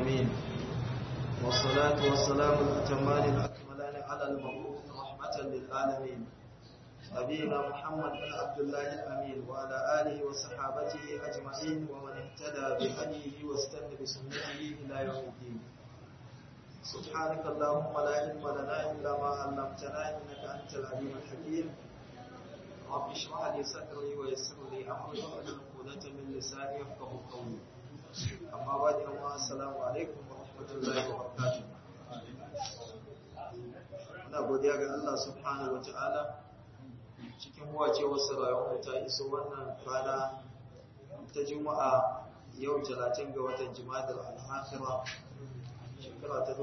العالمين والصلاة والسلام الأتمان الأكملان على المبعوث رحمة للعالمين نبينا محمد بن عبد الله الأمين وعلى آله وصحابته أجمعين ومن اهتدى بهديه واستنى بسنته إلى يوم الدين سبحانك اللهم لا علم لنا إلا ما علمتنا إنك أنت العليم الحكيم رب اشرح لي صدري ويسر لي أمري واحلل عقدة من لساني يفقهوا قولي أما بعد السلام عليكم ورحمة الله وبركاته Muna godiya ga Allah subhanahu wa ta'ala cikin wace wasu rayuwar ta iso wannan rana ta juma'a yau 30 ga watan jimadar al'akira shekara ta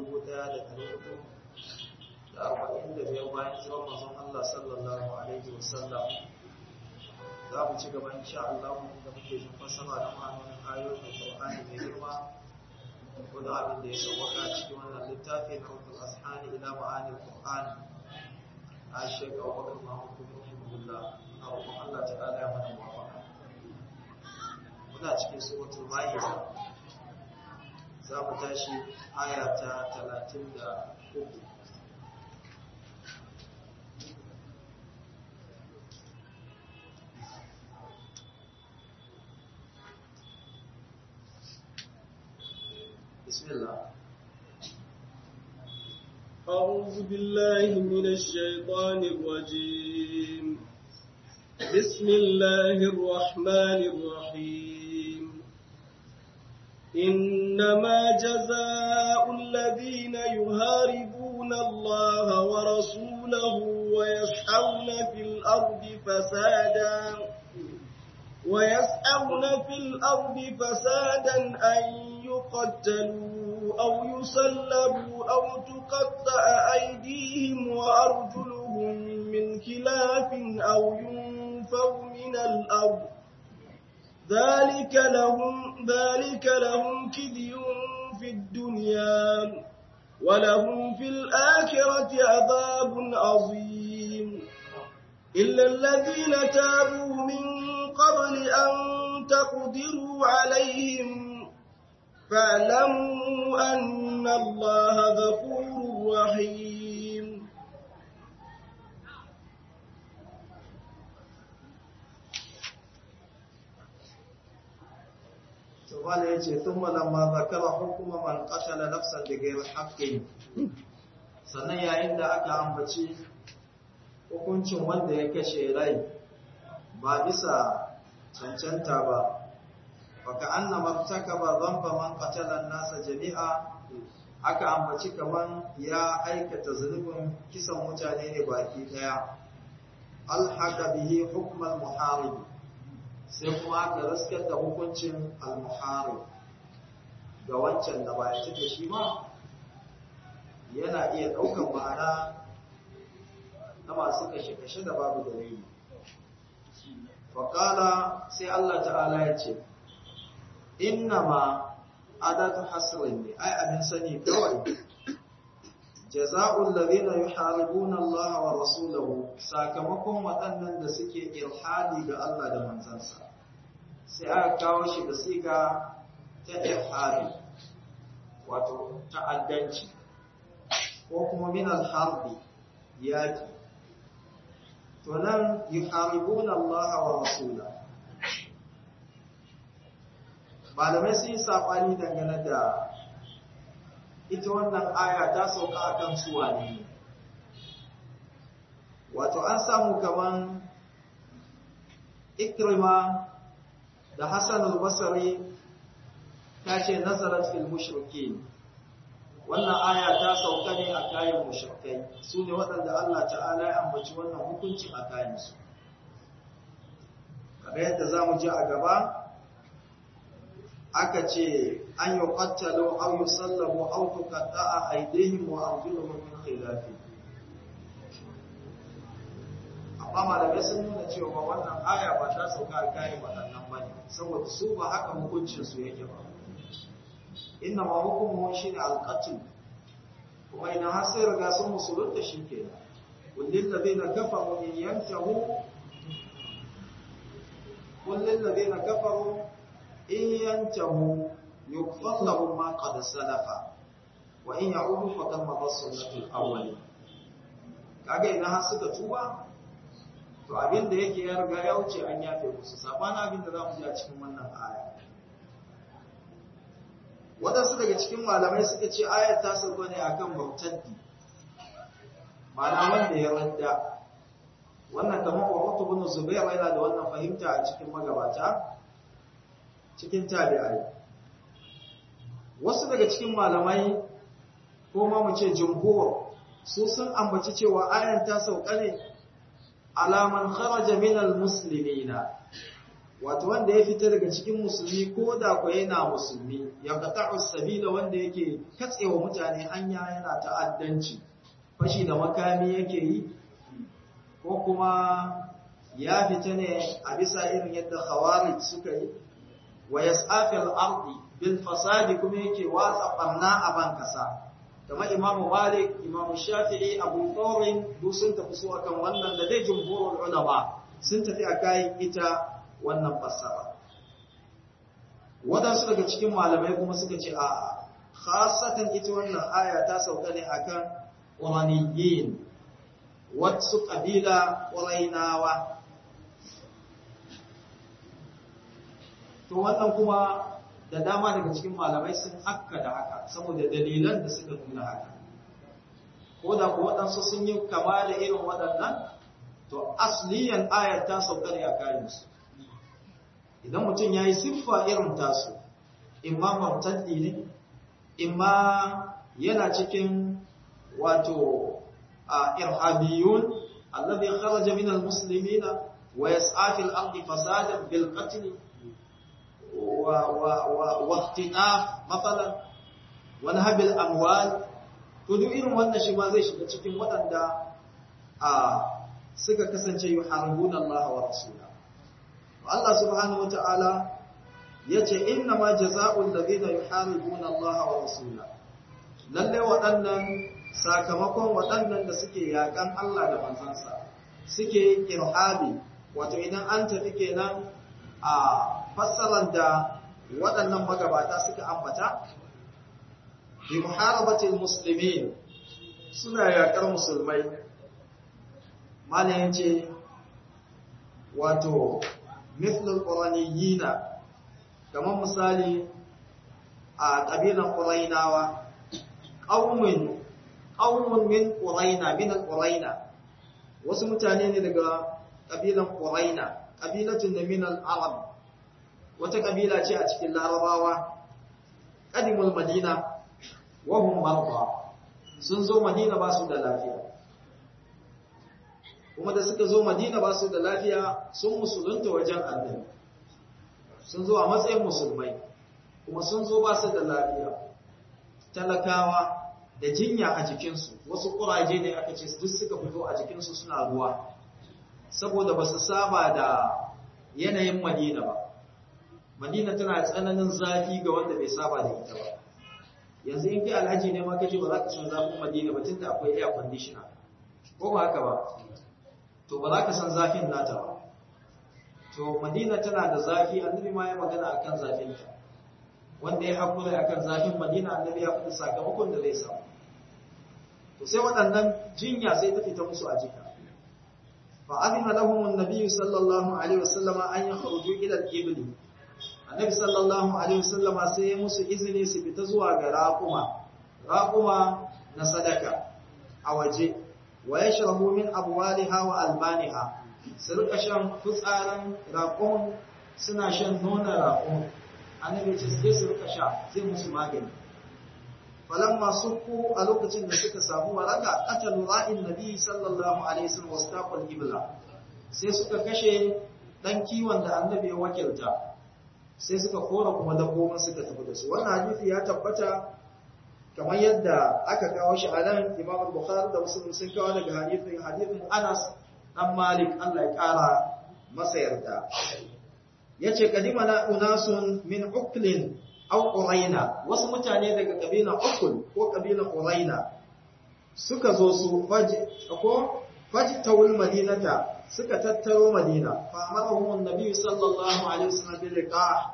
1445 bayan jiran mazan Allah sallallahu alaihi wasallam za mu ci gaba insha Allah da muke jin fasara da ma'anonin ayoyin Qur'ani mai girma ko da abin da ya sauwaka cikin wannan littafi na Rukul Ashani ila ma'anil Qur'an a shekara Abubakar Muhammad bin Rahimahullah a roƙon Allah ta'ala ya mana muwafaka muna cikin suratul Ma'idah za mu tashi aya ta 33 بسم الله أعوذ بالله من الشيطان الرجيم بسم الله الرحمن الرحيم إنما جزاء الذين يهاربون الله ورسوله ويسعون في الأرض فسادا ويسعون في الأرض فسادا أن يقتلوا أو يصلبوا أو تقطع أيديهم وأرجلهم من خلاف أو ينفوا من الأرض ذلك لهم ذلك لهم كذي في الدنيا ولهم في الآخرة عذاب عظيم إلا الذين تابوا من قبل أن تقدروا عليهم فاعلموا أن الله غفور رحيم Tumala ya ce, Tumma lamma zakara hukuma man qatala nafsan da gairu haƙƙin. Sannan yayin da aka ambaci hukuncin wanda ya kashe rai ba bisa cancanta ba, baka anna martakaba dhanba man qatala nasa jami'a aka ambaci kaman ya aikata zulubin kisan mutane ne baki daya alhaqa bihi hukm al-muharib sai kuma aka raskar da hukuncin al-muharib ga wancan da ba ya cike shi ma yana iya daukan ma'ana na masu kashe-kashe da babu dalili faƙala sai Allah ta'ala ya ce innama adatu hasrin ne ai abin sani kawai jaza'ul ladina yuharibuna Allah wa rasulahu sakamakon waɗannan da suke ilhadi ga Allah da manzansa sai aka kawo shi da siga ta ilhadi wato ta'addanci ko kuma min al-harbi yaki to nan yuharibuna Allah wa rasulahu malamai sun yi saɓani dangane da ita wannan aya ta sauka a kan suwa ne wato an samu kaman ikrima da hassan al-basari ta ce nazarat fil mushriki wannan aya ta sauka ne a kayan mushrikai su ne waɗanda Allah ta'ala ya ambaci wannan hukuncin a kayansu kamar yadda za mu ji a gaba aka ce an yi ƙwattalo au yi sallabo au tukatta a aidehim wa arjuluhum min khilafi amma malamai sun nuna cewa wannan aya ba ta sauka a kayan waɗannan ba ne saboda su ba haka hukuncin su yake ba inna ma hukumu shi ne alƙatil kuma idan har sai riga sun musulunta shi ke kullin ladina kafaru in yantahu kullin ladina kafaru in yantahu yughfar lahum ma qad salafa wa in ya'udu faqad madat sunnatul awwal kaga idan har suka tuba to abin da yake ya riga ya wuce an yafe musu sabanin abin da zamu ji a cikin wannan aya wadansu daga cikin malamai suka ce ayar ta sauka ne akan bautaddi ma'ana wanda ya radda wannan kamar Urwatu bin Zubair yana da wannan fahimta a cikin magabata cikin tabi'ai wasu daga cikin malamai ko ma mu ce jumhur su sun ambaci cewa ayan ta sauka ne alaman kharaja minal muslimina wato wanda ya fita daga cikin musulmi ko da ko yana musulmi ya qata'u sabila wanda yake katsewa mutane hanya yana ta'addanci fashi da makami yake yi ko kuma ya fita ne a bisa irin yadda khawarij suka yi wa yas'afil ardi bil fasadi kuma yake watsa barna a ban kasa kamar imamu malik imamu shafi'i abu thawrin duk sun tafi su akan wannan da dai jumhurul ulama sun tafi a kayan ita wannan fassara wadansu daga cikin malamai kuma suka ce a khasatan ita wannan aya ta sauka ne akan quraniyin wasu kabila qurainawa to wannan kuma da dama daga cikin malamai sun akka da haka saboda dalilan da suka nuna haka ko da ku waɗansu sun yi kama da irin waɗannan to asliyan ayar ta sauka ne a kayansu idan mutum ya yi siffa irin tasu imma martaddi ne imma yana cikin wato a irhabiyun alladhi kharaja min almuslimina wa yas'a fil ardi fasadan bil qatl واختطاف مثلا ونهب الاموال to duk irin wannan shi ma zai shiga cikin waɗanda a suka kasance yuharibuna Allah wa rasula Allah subhanahu wataala yace inna ma jazaa'ul ladina yuharibuna Allah wa rasula lalle waɗannan sakamakon waɗannan da suke yakan Allah da manzansa suke irhabi wato idan an tafi kenan a fassarar da waɗannan magabata suka ambata bi muharabatil muslimin suna yakar musulmai malayin ce wato mithlul quraniyina kamar misali a ƙabilan qurainawa qaumun qaumun min quraina min al-quraina wasu mutane ne daga ƙabilan quraina ƙabilatun da min al-arab wata ƙabila ce a cikin larabawa ƙadimul madina wahum marba sun zo madina ba su da lafiya kuma da suka zo madina ba su da lafiya sun musulunta wajen annabi sun zo a matsayin musulmai kuma sun zo ba su da lafiya talakawa da jinya a jikinsu wasu ƙuraje ne aka ce duk suka fito a jikinsu suna ruwa saboda ba su saba da yanayin madina ba madina tana tsananin zafi ga wanda bai saba da ita ba yanzu in kai alhaji ne ma kaje ba za ka san zafin madina ba tunda akwai air conditioner ko ba haka ba to ba za ka san zafin nata ba to madina tana da zafi annabi ma ya magana akan zafin ta wanda ya hakura akan zafin madina annabi ya faɗi sakamakon da zai samu to sai waɗannan jinya sai ta fita musu a jika فأذن لهم النبي صلى الله عليه وسلم أن يخرجوا إلى الإبل النبي صلى الله عليه وسلم sai musu izini su fita zuwa ga raquma raquma na sadaka a waje wa yashrabu min abwaliha wa albaniha su rika shan fitsarin raqum suna shan nonon raqum annabi ce sai su rika sha zai musu magani falamma suku a lokacin da suka samu waraka qatalu ra'in nabi sallallahu alaihi wasallam wastaqal ibla sai suka kashe dan kiwon da annabi ya wakilta sai suka kora kuma dabbobin suka tafi da su wannan hadisi ya tabbata kamar yadda aka kawo shi a nan Imam Bukhari da Muslim sun kawo daga hadisin hadisin Anas dan Malik Allah ya kara masa yarda yace kadimana unasun min uklin aw quraina wasu mutane daga kabila ukul ko kabila quraina suka zo su faji ko faji tawul madinata suka tattaro madina fa amarahum annabi sallallahu alaihi wasallam bil liqa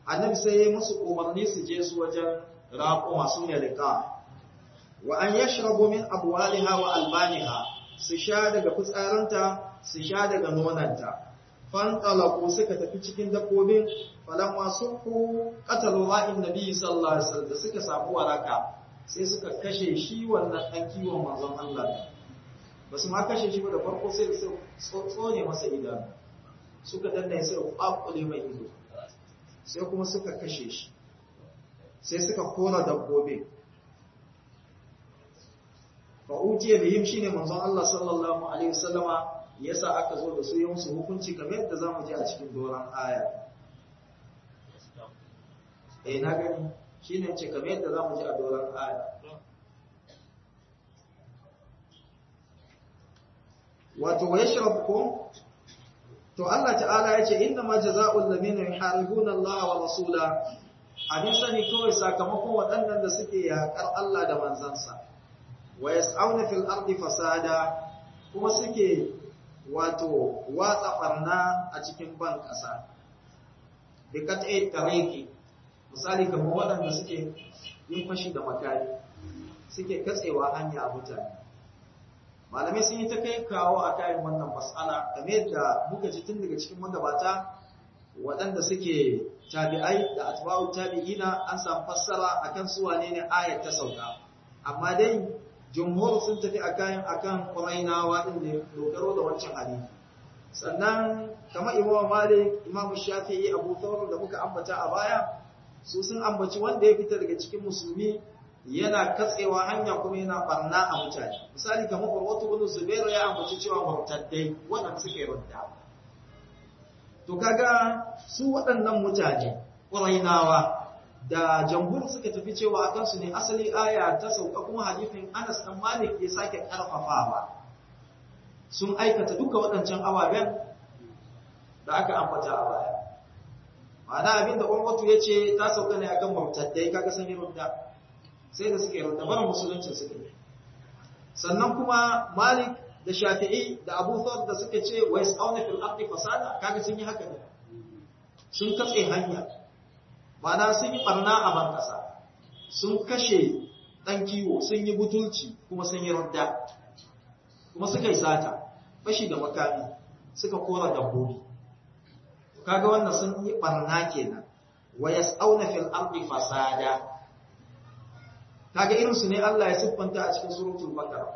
annabi sai ya musu umarni su je su wajen raƙuma su ne riƙa wa an yashrabu min abwaliha wa albaniha su sha daga fitsarinta su sha daga nonanta fantalaku suka tafi cikin dabbobin falamma suku qatalu ra'in nabi sallallahu alaihi wasallam da suka samu waraka sai suka kashe shi wannan dan kiwon manzon Allah ba su ma kashe shi ba da farko sai su tsone masa idanu suka danna sai kwakule mai ido sai kuma suka kashe shi sai suka kora dabbobin fa utiya bihim shine manzon Allah sallallahu alaihi wasallama yasa aka zo da su yi musu hukunci kamar yadda zamu ji a cikin doran aya eh na gani shine ce kamar yadda zamu ji a doran aya wato wa yashrabkum to Allah ta'ala yace inna ma jazaa'ul ladina yuharibuna Allah wa rasula abin sani kawai sakamakon waɗannan da suke yaƙar Allah da manzansa wa yas'auna fil ardi fasada kuma suke wato watsa barna a cikin ban ƙasa bi kat'i tariqi misali kamar waɗanda suke yin fashi da makari suke katsewa hanya a mutane malamai sun yi ta kai kawo a kayan wannan mas'ala game da muka ji tun daga cikin magabata waɗanda suke tabi'ai da atba'u tabi'ina an samu fassara akan su wane ne ayat ta sauka amma dai jumhur sun tafi akan akan qurainawa din da dogaro da wancan hadisi sannan kamar imam malik imam shafi'i abu thawr da muka ambata a baya su sun ambaci wanda ya fita daga cikin musulmi yana katsewa hanya kuma yana barna a mutane misali kamar urwatu bin zubair ya ambaci cewa murtaddai waɗanda suke rudda to kaga su waɗannan mutane ƙurainawa da jamhur suka tafi cewa akan su ne asali aya ta sauka kuma hadisin Anas dan Malik ya sake karfafawa sun aikata duka waɗancan ababen da aka ambata a baya ma'ana abinda Urwatu yace ta sauka ne akan murtaddai kaga sun yi rudda sai da suke rudda barin musulunci suke sannan kuma Malik da Shafi'i da Abu Thawb da suka ce wa yas'auna fil ardi fasada kaga sun yi haka ne sun katse hanya ma'ana sun yi barna a ban kasa sun kashe dan kiwo sun yi butulci kuma sun yi radda kuma suka yi sata fashi da makami suka kora dabbobi kaga wannan sun yi barna kenan wa yas'auna fil ardi fasada kaga irin su ne Allah ya siffanta a cikin suratul baqara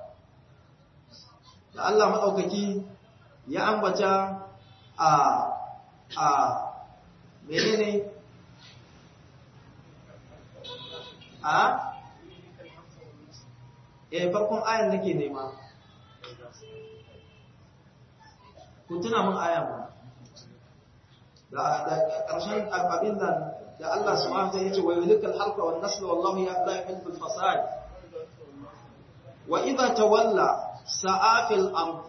da Allah maɗaukaki ya ambata a a menene a eh farkon ayan nake nema ku tuna mun ayan ba da da ƙarshen abin nan da Allah subhanahu wa ta'ala yace wa yulikal halqa wan nasl wallahu ya la yuhibbul fasad wa idha tawalla سعى في الأرض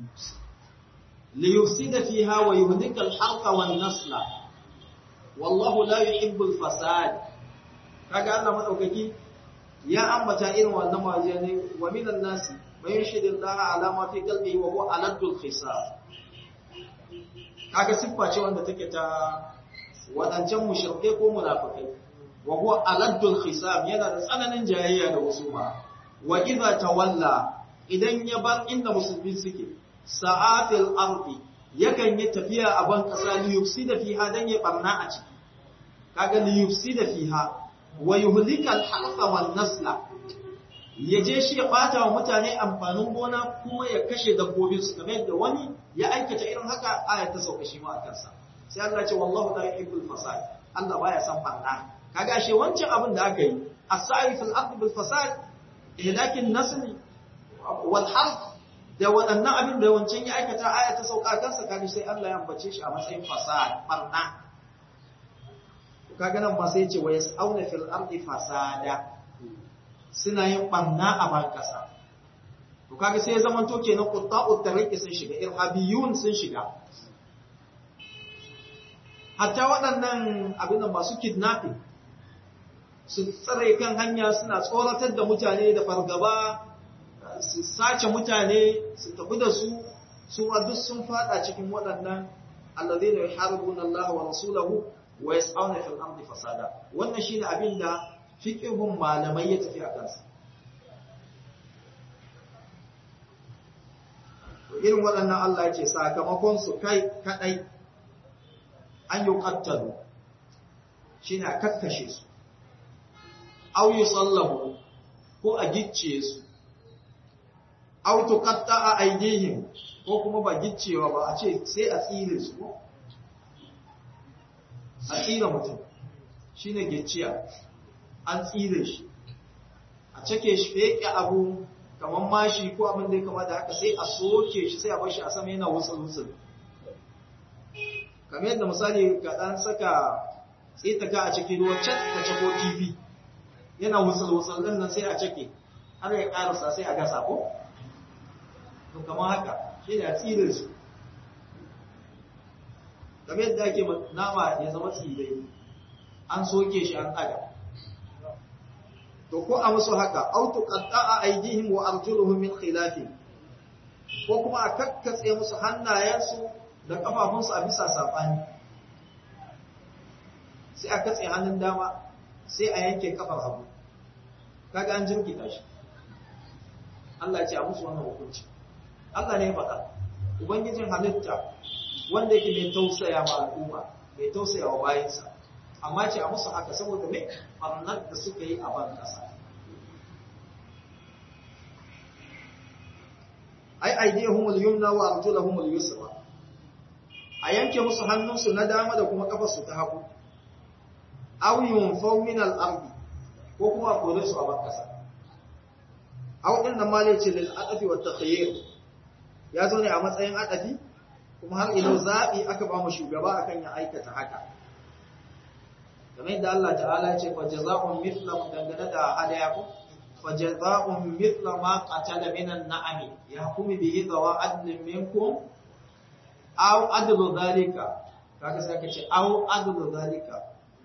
ليفسد فيها ويهلك الحرث والنسل والله لا يحب الفساد kaga Allah madaukaki ya ambata irin wannan wajene wa minan nasi man yashhadu Allah ala ma fi qalbihi wa huwa aladul khisab kaga siffa ce wanda take ta wadancan mushrike ko munafikai wa huwa aladul khisab yana da tsananin jayayya da husuma wa idza tawalla idan ya bar inda musulmi suke sa'afil ardi yakan yi tafiya a ban kasa li yufsida fiha dan ya barna a ciki kaga li yufsida fiha wa yuhlika al-harfa wan nasla yaje shi ya bata wa mutane amfanin gona kuma ya kashe dabbobin su kamar yadda wani ya aikata irin haka aya ta sauka shi ma a kansa sai Allah ce wallahu la yuhibbul fasad Allah baya son barna kaga ashe wancan abin da aka yi as-sa'i fil ardi bil fasad ihlakin nasli wal harf da waɗannan abin da wancan ya aikata aya ta sauka kansa kaga sai Allah ya ambace shi a matsayin fasad barna kaga nan ba sai ce wa yas'auna fil ardi fasada suna yin barna a ban kasa to kaga sai ya zama to kenan qutta'ut tariqi sun shiga irhabiyun sun shiga hatta waɗannan abin da masu kidnapping su tsare kan hanya suna tsoratar da mutane da fargaba su sace mutane su tafi da su su duk sun fada cikin waɗannan alladhina yuharibuna Allah wa rasulahu wa yas'auna fil ardi fasada wannan shine abin da fiqhun malamai ya tafi a kansa irin waɗannan Allah ya ce sakamakon su kai kadai an yi qattalu shine a kakkashe su aw yusallahu ko a gicce su aw tuqatta aydihim ko kuma ba giccewa ba a ce sai a tsire su ko a tsire mutum shine gicciya an tsire shi a cake shi feke abu kamar mashi ko abin da ya kama da haka sai a soke shi sai a bar shi a sama yana wutsul-wutsul kamar yadda misali ka dan saka tsitaka a cikin ruwa can ka cako kifi yana wutsul-wutsul din nan sai a cake har ya karasa sai a gasa ko to kamar haka shi ne a tsire su kamar yadda ake nama ya zama tsire an soke shi an ɗaga to ko a musu haka au tuqatta'a aydihim wa arjuluhum min khilaf ko kuma a kakkatse musu hannayensu da kafafunsu a bisa safani sai a katse hannun dama sai a yanke kafar hagu kaga an jirkita shi Allah ya ce a musu wannan hukunci Allah ne ya faɗa ubangijin halitta wanda yake mai tausaya ma al'umma mai tausaya wa bayansa amma ce a musu haka saboda mai ɓarnar da suka yi a ban ƙasa ai aidiyahumul yumna wa arjulahumul yusra a yanke musu hannunsu na dama da kuma kafarsu ta hagu aw yunfaw min al-ardi ko kuma kore su a ban ƙasa aw din nan male ce lil aqfi wa takhayyur ya zo ne a matsayin aqafi kuma har ilo zabi aka ba mu shugaba akan ya aikata haka kamar yadda Allah ta'ala ce fa jazaa'un mithla dangane da hadaya ko fa jazaa'un mithla ma qatala minan na'ami yahkumu bihi dawa adlin minkum aw adlu dhalika kaga sai ka ce aw adlu dhalika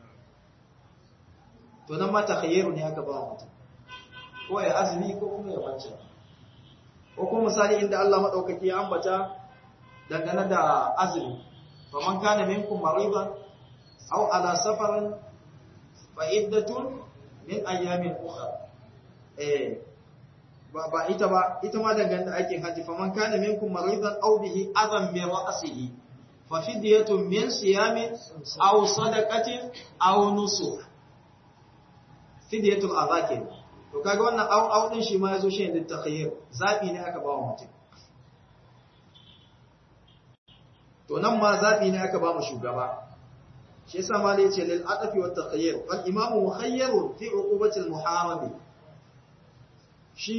to nan ma takhayyaru ne aka ba mutum ko ya azumi ko kuma ya wance ko kuma misali inda Allah madaukaki ya ambata dangane da azumi faman kana minkum maridan aw ala safarin fa iddatun min ayamin ukhra eh ba ba ita ba ita ma dangane da aikin haji faman kana minkum maridan aw bihi adam min ra'sihi fa fidyatun min siyamin aw sadaqatin aw nusuk fidyatul azakin to kaga wannan aw aw din shi ma yazo shi ne takhayyur zabi ne aka ba wa mutum to nan ma zabi ne aka ba mu shugaba shi yasa ma yace lil aqfi wat takhayyur fal imamu mukhayyarun fi uqubati al muharami shi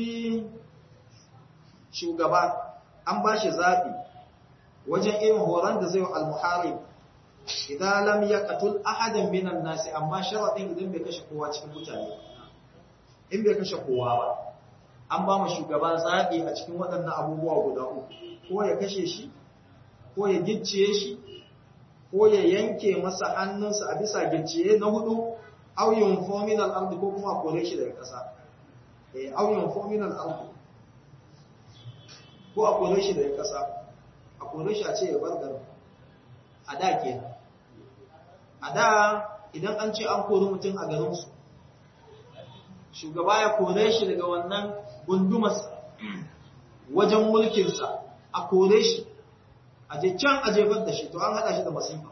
shugaba an ba shi zabi wajen irin horon da zai wa al muharib idan lam yaqtul ahadan minan nasi amma sharadin idan bai kashe kowa cikin mutane in bai kashe kowa ba an ba mu shugaba zabi a cikin waɗannan abubuwa guda uku ko ya kashe shi ko ya gicciye shi ko ya yanke masa hannunsa a bisa gicciye na hudu aw yunfo min al ko kuma kore shi daga ƙasa eh aw yunfo min al ko a kore shi daga ƙasa a kore shi a ce ya bar garin a da kenan a da idan an ce an kori mutum a garinsu shugaba ya kore shi daga wannan gundumarsa wajen mulkinsa a kore shi a je can a jefar da shi to an haɗa shi da masifa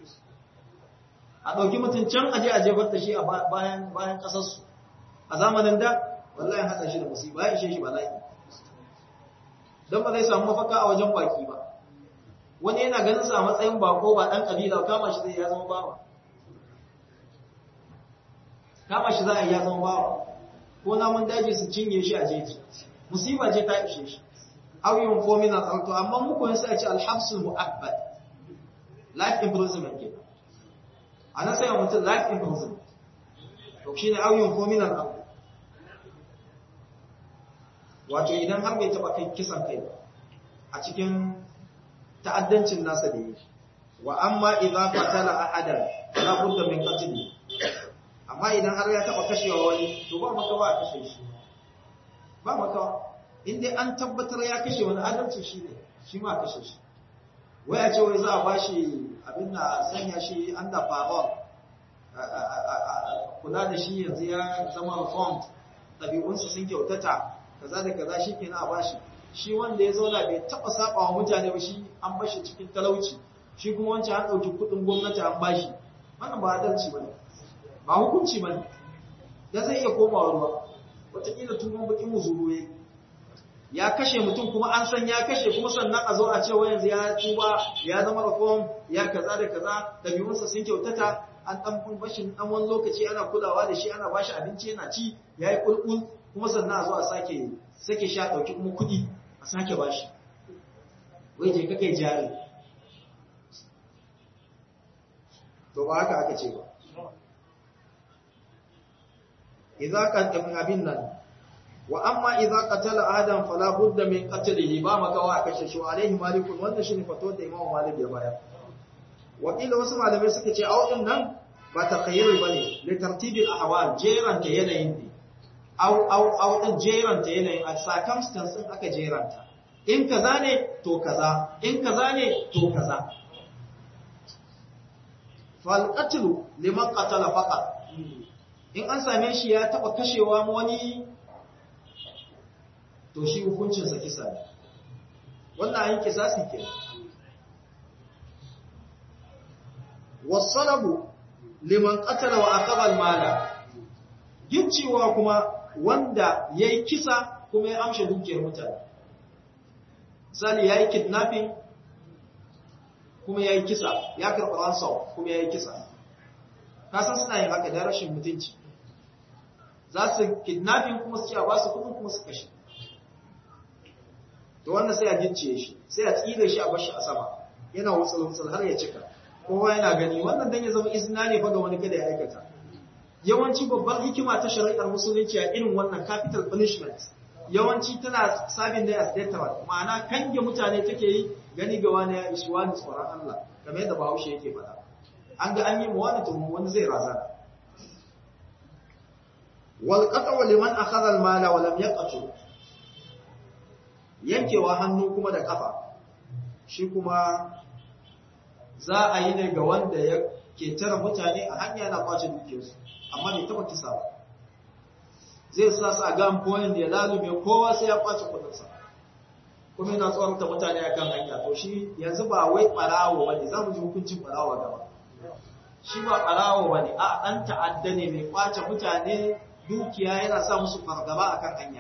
a ɗauki mutum can a je a jefar da shi a bayan bayan ƙasarsu a zamanin da wallahi haɗa shi da masifa ya ishe shi bala'i don ba zai samu mafaka a wajen baki ba wani yana ganin sa a matsayin bako ba ɗan ƙabila kama shi zai ya zama bawa kama shi za a yi ya zama bawa ko namun daji su cinye shi a jeji musiba ce ta ishe shi auyun fominan alto amma muku yin sai ce alhamsul mu'abbad life imprisonment ke a nan sai mutum life imprisonment to shi ne auyun fominan alto wato idan har bai taɓa kai kisan kai a cikin ta'addancin nasa da yi wa amma idza qatala ahadan la budda min qatli amma idan har ya taba kashewa wani to ba maka ba a kashe shi ba maka in dai an tabbatar ya kashe wani adalci shi ne shi ma kashe shi wai a ce wai za a bashi abin da sanya shi under parole kula da shi yanzu ya zama reformed ɗabi'unsa sun kyautata kaza da kaza shi kenan a bashi shi wanda ya zauna bai taɓa saba wa mutane ba shi an bashi cikin talauci shi kuma wancan an ɗauki kuɗin gwamnati an bashi wannan ba adalci ba ne ba hukunci ba ne da zai iya komawa ruwa wataƙila tuban baƙin muzuru ya ya kashe mutum kuma an san ya kashe kuma sannan a zo a ce wa yanzu ya tuba ya zama reform ya kaza da kaza ɗabi'unsa sun kyautata an ɗan bashi ɗan wani lokaci ana kulawa da shi ana bashi abinci yana ci ya yi ƙulƙul kuma sannan a zo a sake sake sha ɗauki kuma kuɗi a sake bashi wai je ka kai jari to ba haka aka ce ba idza qaddamin abin nan wa amma idza qatala adam fala budda min qatlihi ba makawa a kashe shi alaihi malikun wannan shine fato da imamu malik ya bayar wakila wasu malamai suka ce au din nan ba takhayyur bane li tartibil ahwal jeran ta yanayin ne au au au din jeran ta yanayin a circumstance din aka jeranta in kaza ne to kaza in kaza ne to kaza fal qatlu liman qatala faqat in an same shi ya taba kashewa wani to shi hukuncinsa kisa ne wannan ayin kisasi ke wasalabu liman qatala wa aqaba mala gicciwa kuma wanda yayi kisa kuma ya amshe dukiyar mutane misali yayi kidnapping kuma yayi kisa ya karɓi ransom kuma yayi kisa kasan suna yin haka da rashin mutunci za su kidnapping kuma su ci a ba su kudin kuma su kashe to wannan sai a gicciye shi sai a tsire shi a bashi a sama yana wutsul-wutsul har ya cika kowa yana gani wannan dan ya zama izina ne fa ga wani kada ya aikata yawanci babbar hikima ta shari'ar musulunci a irin wannan capital punishment yawanci tana sabin da as death ma'ana kange mutane take yi gani ga wani ya ishi wani tsoron Allah kamar yadda Bahaushe yake faɗa an ga an yi mu wani to wani zai razana wal qat'u liman akhadha al mala wa lam yaqtu yankewa hannu kuma da kafa shi kuma za a yi ne ga wanda ya ke tara mutane a hanya na kwace dukiyarsu amma bai taba kisa ba zai sa su a gan point da ya lalume kowa sai ya kwace kudinsa kuma yana tsoronta mutane a kan hanya to shi yanzu ba wai ɓarawo ba ne za mu ji hukuncin ɓarawo gaba shi ba ɓarawo ba ne a ɗan ta'adda ne mai kwace mutane dukiya yana sa musu fargaba a kan hanya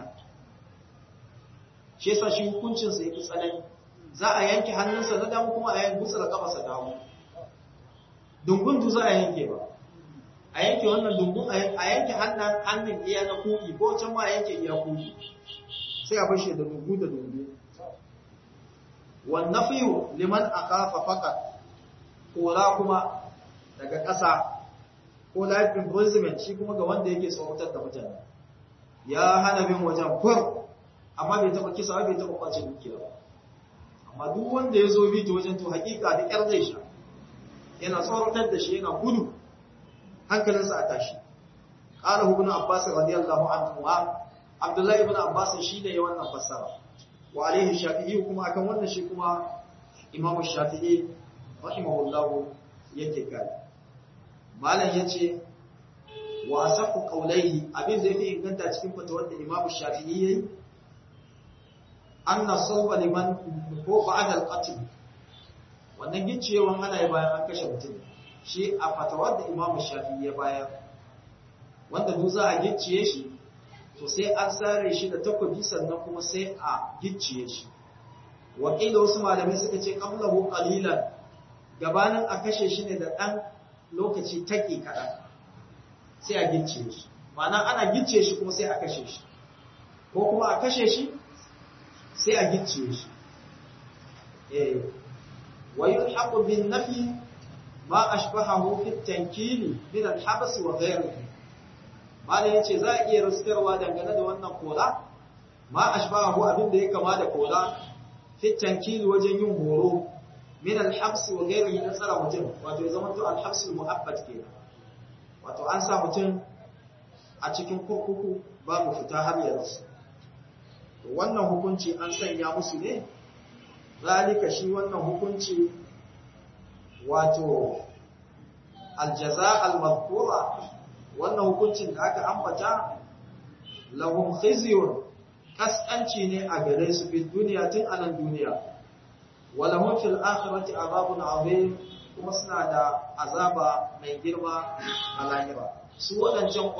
shi yasa shi hukuncinsa ya fi tsanani za a yanke hannunsa na damu kuma a yanke gutsura kafarsa damu dungun za a yanke ba a yanke wannan dungun a yanke hannun hannun iya na kuɗi ko can ma a yanke iya kuɗi sai a bashe da dungu da dungu wannan fiyo liman a kafa fakat kora kuma daga ƙasa ko life imprisonment shi kuma ga wanda yake tsoratar da mutane ya hana bin wajen kur amma bai taɓa kisa bai taɓa kwace dukiya ba amma duk wanda ya zo bi ta wajen to hakika da ƙyar zai sha yana tsoratar da shi yana gudu hankalinsa a tashi ƙara ibn abbas radiyallahu anhu wa abdullahi ibn abbas shi ne ya wannan fassara wa alaihi shafi'i kuma akan wannan shi kuma imamu shafi'i rahimahullahu yake kai malam yace wa asafu qawlaihi abin da yake inganta cikin fatawar da imamu shafi'i yayi anna sawba liman ko ba'da al-qatl wannan gicciyewan ana yi bayan an kashe mutum shi a fatawar da imamu shafi'i ya bayar wanda duk za a gicciye shi to sai an sare shi da takobi sannan kuma sai a gicciye shi wakila wasu malamai suka ce qablahu qalilan gabanin a kashe shi ne da dan lokaci take kaɗan sai a gicciye shi ma'ana ana gicciye shi kuma sai a kashe shi ko kuma a kashe shi sai a gicciye shi eh wa yulhaqu bin nafi ma ashbahahu fi at-tankili min al-habs wa ghayrihi malam yace za a iya ruskarwa dangane da wannan kola ma ashbahu abin da ya kama da kola fi tankili wajen yin horo min al-habs wa ghayrihi na tsara mutum wato ya zama to al-habs al-mu'abbad kenan wato an sa mutum a cikin kurkuku babu fita har ya rasu wannan hukunci an sanya musu ne zalika shi wannan hukunci wato aljaza almadhkura wannan hukuncin da aka ambata lahum khizyun kaskanci ne a gare su fi duniya tun anan duniya wa lahum fil akhirati azabun azim kuma suna da azaba mai girma a lahira su waɗancan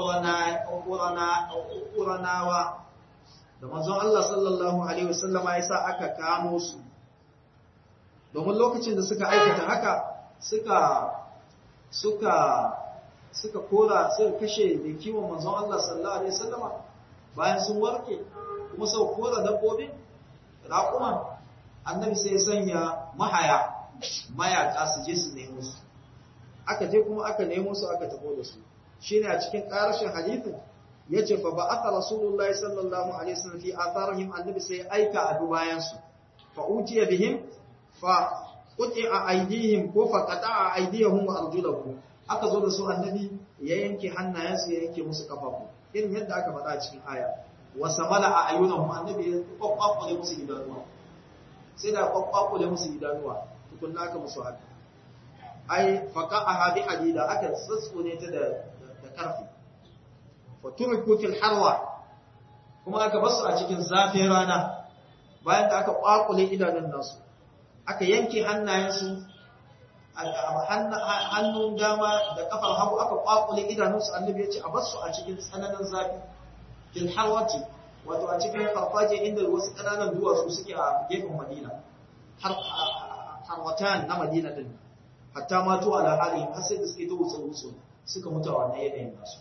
ƙuranawa da manzon Allah sallallahu Alaihi wasallama ya sa aka kamo su domin lokacin da suka aikata haka suka suka suka kora suka kashe da kiwon manzon Allah sallallahu Alaihi wasallama bayan sun warke kuma sau kora dabbobin raƙuman annabi sai sanya mahaya mayaka su je su nemo su aka je kuma aka nemo su aka tafo da su shine a cikin ƙarashin hadithin yace fa ba'atha rasulullahi sallallahu alaihi wasallam fi atharihim annabi sai aika a dubayan su fa utiya bihim fa quti'a aydihim ko fa qata'a aydihim wa arjulahum aka zo da su annabi ya yanke hannayensu ya yanke musu kafafu irin yadda aka faɗa a cikin aya wa samala a ayyunahum annabi ya kwakwakule musu idanuwa sai da kwakwakule musu idanuwa tukunna aka musu haka ai faqa'aha bi hadida aka tsatsone ta da da karfi fa turku fil harwa kuma aka basu a cikin zafin rana bayan da aka kwakule idanun nasu aka yanke hannayensu hannun dama da kafar hagu aka kwakule idanunsu annabi ya ce a basu a cikin tsananin zafi fil harwati wato a cikin farfaje inda wasu ƙananan duwatsu suke a gefen madina harwatan na madina din hatta matu ala halihim har sai da suke ta wutsa wutsu suka mutu a wannan yanayin nasu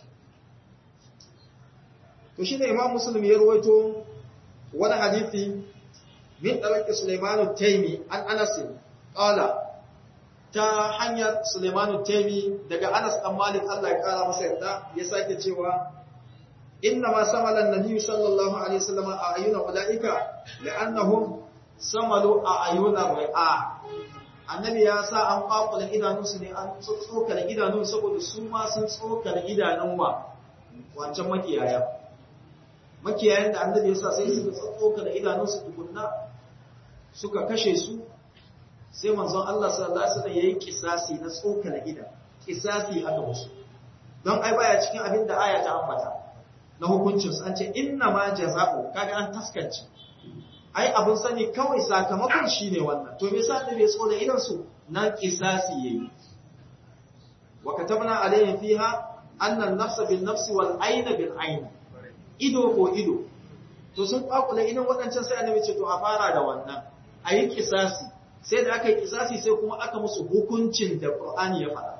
to shi ne imam muslim ya rawaito wani hadisi min dalaki sulaiman at-taymi an anas qala ta hanyar sulaiman at-taymi daga anas dan malik Allah ya kara masa yarda ya sake cewa inna ma samala an-nabi sallallahu alaihi wasallam a ayyuna ulaika li'annahum samalu a ayyuna ri'a annabi ya sa an kwakula idanunsu ne an tsokala idanun saboda su ma sun tsokala idanun wa wancan makiyaya makiyayan da annabi ya sa sai suka tsokala idanunsu tukunna suka kashe su sai manzon Allah sallallahu alaihi wasallam yayi kisasi na tsokala idan kisasi aka musu don ai baya cikin abin da aya ta ambata na hukuncin su an ce inna ma jaza'u kaga an taskance ai abin sani kawai sakamakon shi ne wannan to me yasa bai so da idan su nan kisasi yayi wa katabna alayhi fiha anna an-nafsa bin nafsi wal ayna bil ayn ido ko ido to sun kwakula idan wadancan sai annabi ce to a fara da wannan ayi kisasi sai da aka yi kisasi sai kuma aka musu hukuncin da Qur'ani ya faɗa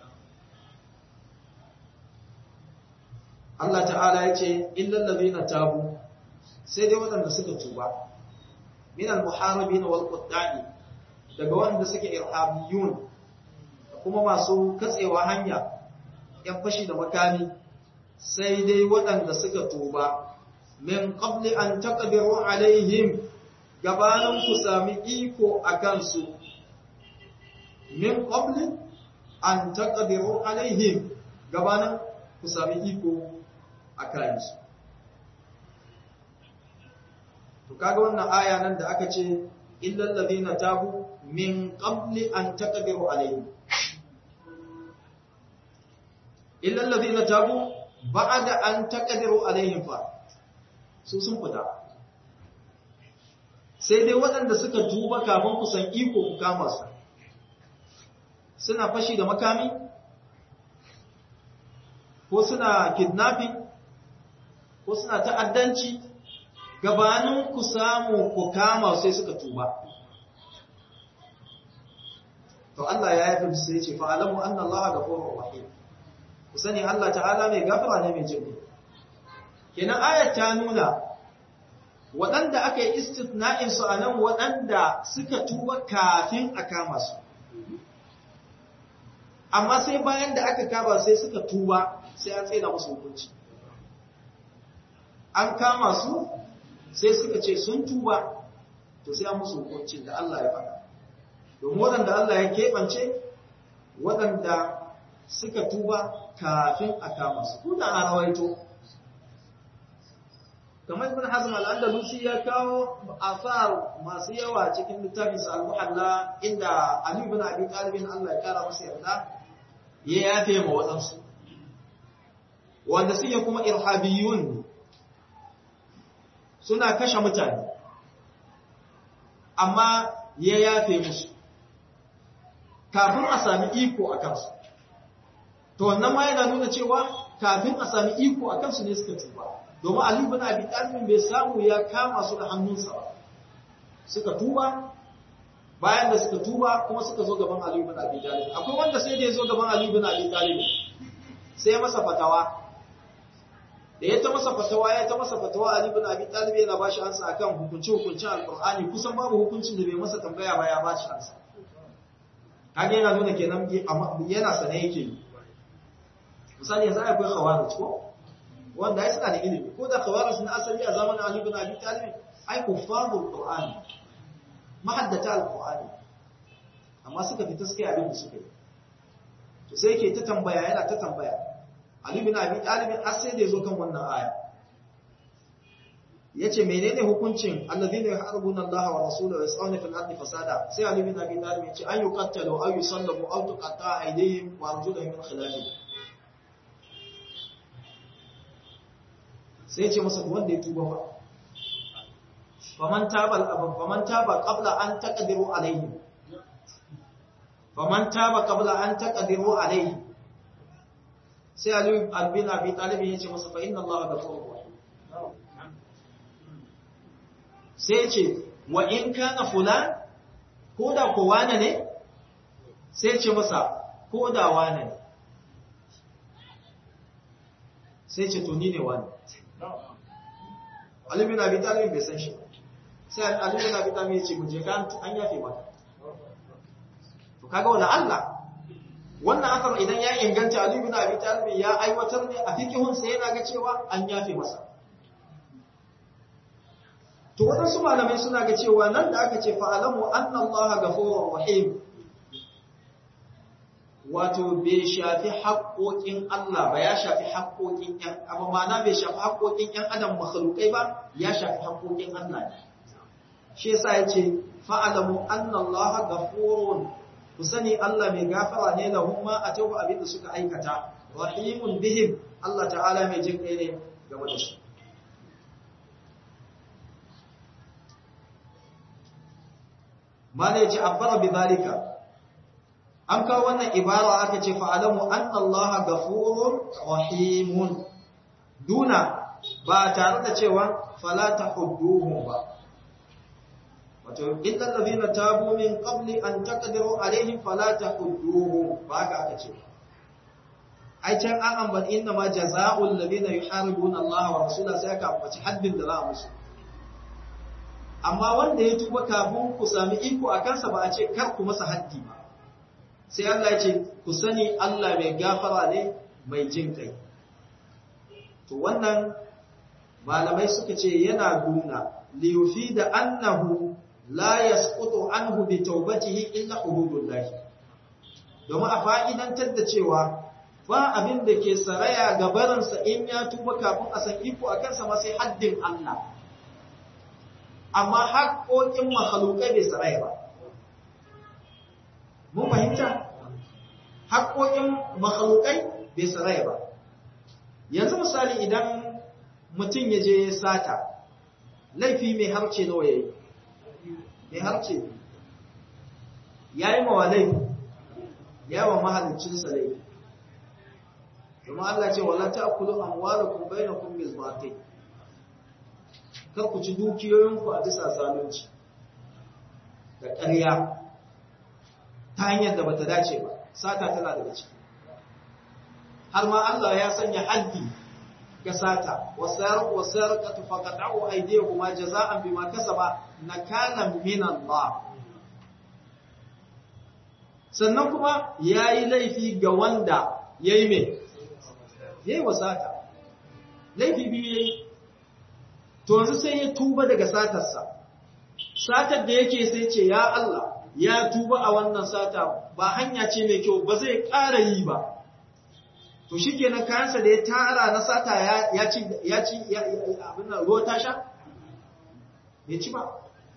Allah ta'ala ya ce illal ladina tabu sai dai waɗanda suka tuba min al-muharibin wal quddani daga wanda suke irhabiyun kuma masu katsewa hanya yan fashi da makami sai dai waɗanda suka tuba min qabli an taqdiru alaihim gabanin ku sami iko akan su min qabli an taqdiru alaihim gabanin ku sami iko akan su to kaga wannan aya nan da aka ce illal ladina tabu min qabli an taqdiru alayhi illal ladina tabu ba'da an taqdiru alayhim fa su sun fita sai dai waɗanda suka tuba kafin ku san iko ku kama su suna fashi da makami ko suna kidnapping ko suna ta'addanci gabanin ku samu ku kama sai suka tuba to Allah ya yafi sai ce fa alamu anna Allah ghafurur rahim ku sani Allah ta'ala mai gafara ne mai jinki kenan ayat ta nuna waɗanda aka yi istitna'in su anan waɗanda suka tuba kafin a kama su amma sai bayan da aka kama sai suka tuba sai an tsaida musu hukunci an kama su sai suka ce sun tuba to sai an musu hukuncin da Allah ya faɗa domin waɗanda Allah ya keɓance waɗanda suka tuba kafin a kama su kuna a rawaito kamar ibn hazm al-andalusi ya kawo asar masu yawa cikin littafin sa al-muhalla inda ali ibn abi talib Allah ya kara masa yarda ya yafe ma wadansu wanda suke kuma irhabiyun suna kashe mutane amma ya yafe musu kafin a sami iko a kansu to wannan ma yana nuna cewa kafin a sami iko a kansu ne suka tuba domin Ali ibn Abi Talib bai samu ya kama su da hannunsa ba suka tuba bayan da suka tuba kuma suka zo gaban Ali ibn Abi Talib akwai wanda sai da ya zo gaban Ali ibn Abi Talib sai ya masa fatawa da ya ta masa fatawa ya ta masa fatawa Ali ibn Abi Talib yana ba shi ansa akan hukunci hukuncin Alqur'ani kusan babu hukuncin da bai masa tambaya ba ya ba shi ansa kage yana nuna kenan yana sane yake misali yanzu akwai khawarij ko wanda ai suna da ilimi ko da khawarij na asali a zamanin Ali ibn Abi Talib ai kuffarul Qur'ani mahaddata al-Qur'ani amma suka fita suka yi abin da suka yi to sai yake ta tambaya yana ta tambaya Ali ibn Abi Talib har sai da yazo kan wannan aya yace menene hukuncin alladhina yuharbuna Allah wa rasulahu wa yasawna fil ardi fasada sai Ali ibn Abi Talib yace an yuqattalu aw yusallabu aw tuqatta aydihim wa arjuluhum min khilaf sai yace masa wanda ya tuba fa faman taba faman taba qabla an taqdiru alayhi faman taba qabla an taqdiru alayhi sai Ali ibn Abi Talib yace masa fa inna Allah ghafurur rahim sai ce wa in kana fulan ko da ko wane ne sai ce masa ko da wane ne sai ce to ni ne wane Ali bin Abi Talib bai san shi sai Ali bin Abi Talib ya ce mu je kan an yafe maka to kaga wala Allah wannan asar idan ya inganta Ali bin Abi Talib ya aiwatar ne a fikihun sa yana ga cewa an yafe masa To waɗansu malamai suna ga cewa nan da aka ce fa'alamu an Allah gafurur rahim wato bai shafi haƙoƙin Allah ba ya shafi haƙoƙin ‘yan abu mana bai shafi haƙoƙin ‘yan adam makhalukai ba ya shafi haƙoƙin Allah ne. Shi yasa ya ce fa'alamu an Allah gafurun ku sani Allah mai gafara ne lahun ma a tauba abin da suka aikata rahimun bihim Allah ta'ala mai jin kai ne game da su. mana yace abbara bi zalika an kawo wannan ibara aka ce fa'alamu anna allaha ghafurur rahimun duna ba tare da cewa fala tahudduhum ba wato illa allazina tabu min qabli an taqdiru alaihim fala tahudduhum ba haka aka ce ai can an ambaci inna ma jazaa'ul ladina yuharibuna allaha wa rasulahu sai aka ambaci haddin da za a musu amma wanda ya tuba kafin ku sami iko a kansa ba a ce kar ku masa haddi ba sai Allah ya ce ku sani Allah mai gafara ne mai jin kai to wannan malamai suka ce yana nuna liyufi da annahu la yasqutu anhu bi tawbatihi illa hududullah domin a fa'idantar da cewa ba abin da ke saraya ga barinsa in ya tuba kafin a san iko a kansa ma sai haddin Allah amma haƙoƙin makhalukai bai saraya ba. Mun fahimta? Haƙoƙin makhalukai bai saraya ba. Yanzu misali idan mutum ya je sata, laifi mai harce nawa ya yi, mai harce ya yi mawa laifi, ya wa mahalicinsa laifi. Domin Allah ce, wala ta kulu amwalakum bainakum bil batil. kar ku ci dukiyoyinku a bisa zalunci da ƙarya ta hanyar da bata dace ba sata tana daga ciki har ma Allah ya sanya haddi ga sata wasarqu wasarqatu faqat'u aydihuma jazaa'an bima kasaba nakalan min Allah sannan kuma yayi laifi ga wanda yayi me yayi wasata laifi biyu yayi to yanzu sai ya tuba daga satarsa satar da yake sai ce ya Allah ya tuba a wannan sata ba hanya ce mai kyau ba zai ƙara yi ba to shikenan kayansa da ya tara na sata ya ci ya ci abin nan ruwa ta sha bai ci ba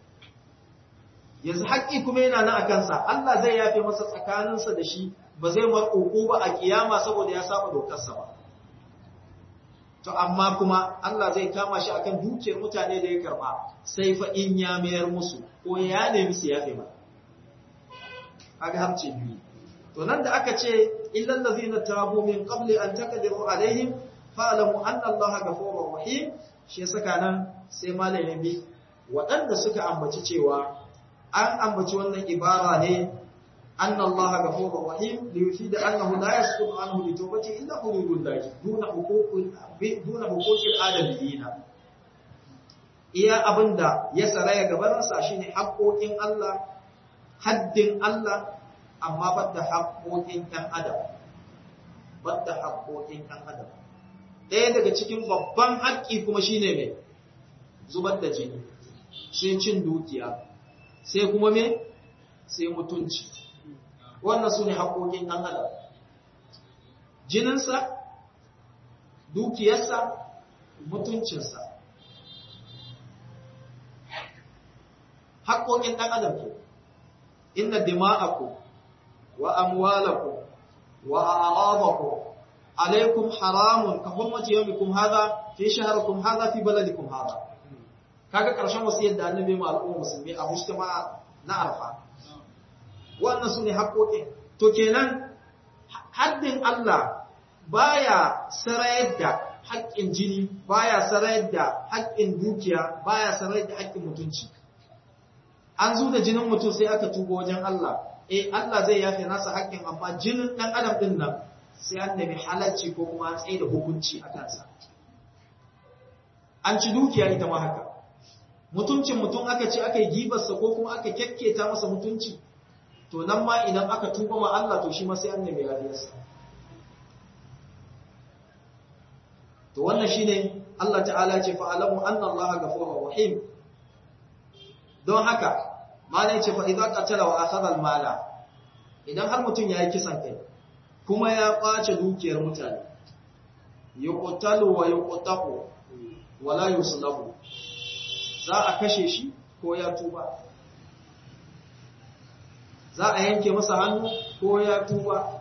yanzu haƙƙi kuma yana nan a kansa Allah zai yafe masa tsakaninsa da shi ba zai mar ba a kiyama saboda ya saba dokarsa ba to amma kuma Allah zai kama shi akan dukiyar mutane da ya karba sai fa in ya mayar musu ko ya nemi su yafe ba kaga har ce biyu to nan da aka ce illal ladzina tabu min qabli an taqdiru alaihim fa'lamu anna Allaha ghafurur rahim shi ya saka nan sai malamin bi waɗanda suka ambaci cewa an ambaci wannan ibara ne أن الله غفور رحيم ليفيد أنه لا يسقط عنه بتوبته إلا حدود الله دون حقوق دون حقوق الآدميين iya abinda ya saraya gabansa shine haƙoƙin Allah haddin Allah amma badda haƙoƙin ɗan adam badda haƙoƙin ɗan adam ɗaya daga cikin babban haƙƙi kuma shine mai zubar da jini sai cin dukiya sai kuma me sai mutunci wannan su ne haƙoƙin ɗan adam jininsa dukiyarsa mutuncinsa haƙoƙin ɗan adam ke inna dima'aku wa amwalaku wa a'radaku alaikum haramun ka hurmati yawmikum hadha fi shahrikum hadha fi baladikum hadha kaga ƙarshen wasiyar da annabi ma al'umma musulmi a mujtama na arfa wannan su ne haƙoƙin to kenan haddin Allah baya sarayar da haƙƙin jini baya sarayar da haƙƙin dukiya baya sarayar da haƙƙin mutunci an zo da jinin mutum sai aka tuba wajen Allah eh Allah zai yafe nasa haƙƙin amma jinin ɗan adam ɗin nan sai an nemi halarci ko kuma an tsaye da hukunci a kansa an ci dukiya ita ma haka mutuncin mutum aka ce aka yi gibarsa ko kuma aka kyakketa masa mutunci to nan ma idan aka tuba ma Allah to shi ma sai an nemi yafiyarsa to wannan shine Allah ta'ala ce fa alamu anna Allah ghafurur rahim don haka malai ce fa idza qatala wa akhadha al-mala idan har mutum yayi kisan kai kuma ya kwace dukiyar mutane yuqtalu wa yuqtaqu wala yuslabu za a kashe shi ko ya tuba za a yanke masa hannu ko ya tuba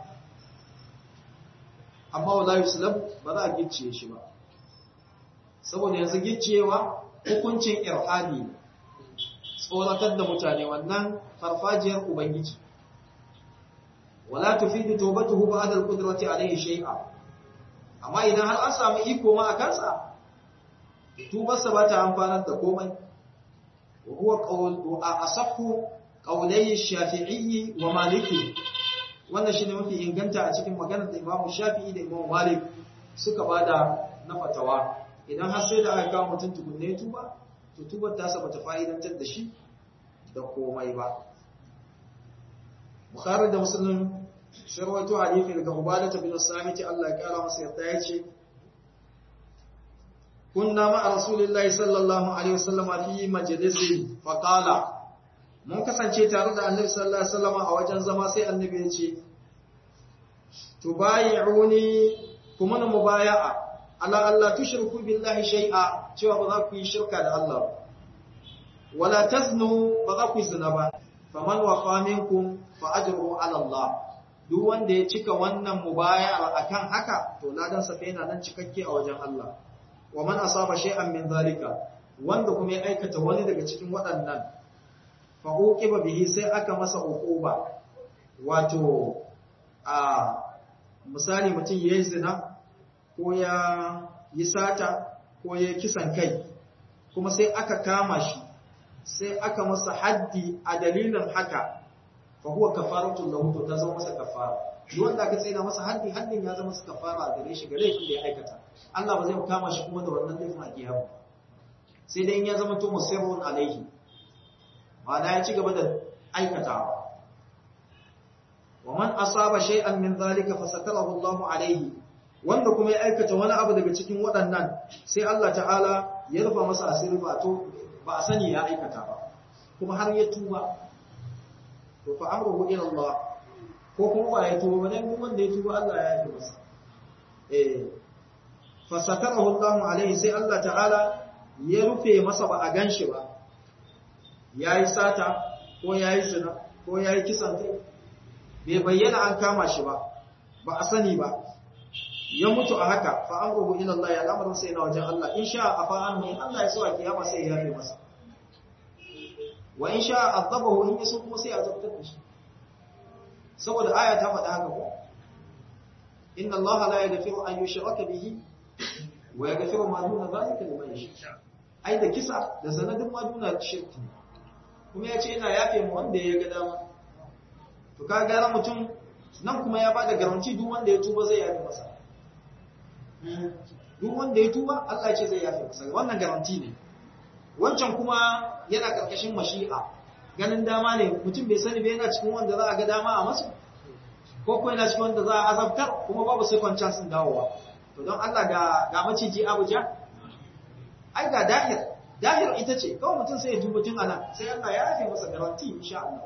amma wala yuslabu ba za a gicciye shi ba saboda yanzu gicciyewa hukuncin irhadi ne tsoratar da mutane wannan farfajiyar ubangiji wala tufidu tawbatuhu ba'da al-qudrati alayhi shay'a amma idan har an samu iko ma a kansa tubarsa ba ta amfanar da komai wa huwa qawl wa asahhu qawlai shafi'i wa maliki wannan shine mafi inganta a cikin maganar da Imam Shafi'i da Imam Malik suka bada na fatawa idan har sai da aka kawo mutum tukunne tuba to tubar ta saba ta fa'idantar da shi da komai ba Bukhari da Muslim sharwaito hadisi daga Ubadah bin Samit Allah ya kara masa yarda yace kunna ma Rasulullahi sallallahu alaihi wasallam fi majlisi fa qala mun kasance tare da Annabi sallallahu alaihi wasallam a wajen zama sai Annabi ya ce tubayi'uni kuma na mubaya'a ala Allah tushriku billahi shay'a cewa ba za ku yi shirka da Allah ba wala taznu ba za ku yi zina ba faman wafa minkum fa ajruhu ala Allah duk wanda ya cika wannan mubaya'a akan haka to ladan sa fa yana nan cikakke a wajen Allah wa man asaba shay'an min zalika wanda kuma ya aikata wani daga cikin waɗannan fa uqiba bihi sai aka masa uquba wato a misali mutum yayi zina ko ya yi sata ko ya kisan kai kuma sai aka kama shi sai aka masa haddi a dalilin haka fa huwa kafaratul lahu to ta zama masa kafara duk wanda aka tsaya masa haddi haddin ya zama masa kafara gare shi gare shi da ya aikata Allah ba zai kama shi kuma da wannan laifin a kiyama sai dai in ya zama to musirrun alaihi ma'ana ya ci gaba da aikatawa wa man asaba shay'an min dhalika fasatarahu Allahu alaihi wanda kuma ya aikata wani abu daga cikin waɗannan sai Allah ta'ala ya rufa masa asiri ba to ba a sani ya aikata ba kuma har ya tuba to fa amruhu ila Allah ko kuma ba ya tuba ba dan wanda ya tuba Allah ya yafe masa eh fasatarahu Allah alaihi sai Allah ta'ala ya rufe masa ba a ganshi ba yayi sata ko yayi zina ko yayi kisan kai bai bayyana an kama shi ba ba a sani ba ya mutu a haka fa amruhu ila Allah ya al'amarin sai na wajen Allah in sha afa an in Allah ya so a kiyama sai ya yafe masa wa in sha azabahu in yaso kuma sai a zabtar da shi saboda aya ta faɗa haka ko inna Allah la yaghfiru an yushraka bihi wa yaghfiru ma duna zalika liman yasha ai da kisa da sanadin ma duna shirki kuma ya ce ina yafe mu wanda ya ga dama to ka gara mutum nan kuma ya bada garanti duk wanda ya tuba zai yafe masa duk wanda ya tuba Allah ya ce zai yafe masa wannan garanti ne wancan kuma yana karkashin mashi'a ganin dama ne mutum bai sani ba yana cikin wanda za a ga dama a masu ko kuma yana cikin wanda za a azabtar kuma babu sai kwancan sun dawowa to don Allah ga ga maciji Abuja ai ga dahir dahir ita ce kawai mutum sai ya tuba tun ana sai Allah ya yafe masa garanti insha Allah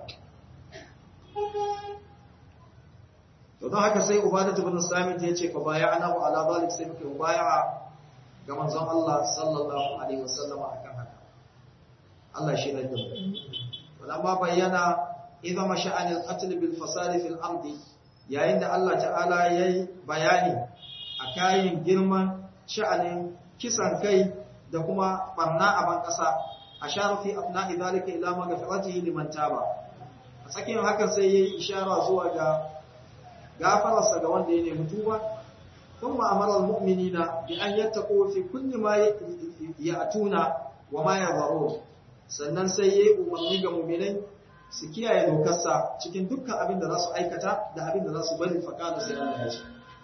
to don haka sai ubadatu bin samit ya ce fa baya ana wa ala zalik sai muke baya ga manzon Allah sallallahu alaihi wasallam akan haka Allah shi ne da mu walamma bayyana idza masha'an al-qatl bil fasad fil ardi yayin da Allah ta'ala yayi bayani akayin girman sha'anin kisan kai da kuma barna a ban kasa ashara fi afna'i zalika ila maghfiratihi liman taba a tsakiyar hakan sai yayi ishara zuwa ga gafararsa ga wanda ya nemi tuba kuma amara almu'minina bi an yattaqu fi kulli ma ya'tuna wa ma yadhurun sannan sai yayi umarni ga mu'minai su kiyaye dokarsa cikin dukkan abin da za su aikata da abin da za su bari faqala sai Allah ya ce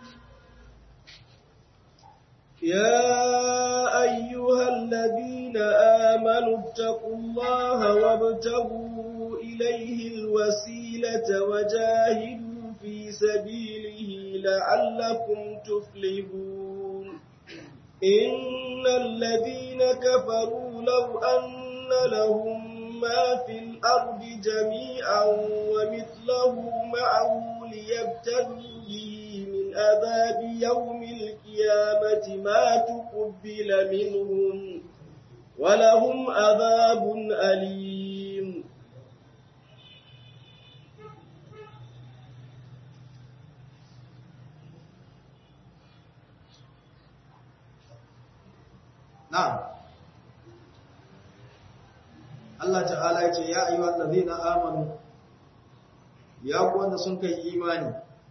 يا أيها الذين آمنوا اتقوا الله وابتغوا إليه الوسيلة وجاهدوا في سبيله لعلكم تفلحون إن الذين كفروا لو أن لهم ما في الأرض جميعا ومثله معه ليبتدوا به من عذاب يوم القيامة ما تقبل منهم ولهم عذاب أليم Na'am. Allah ta'ala ya ce, Ya ayyuhal ladhina amanu, ya ku wanda sun kai imani,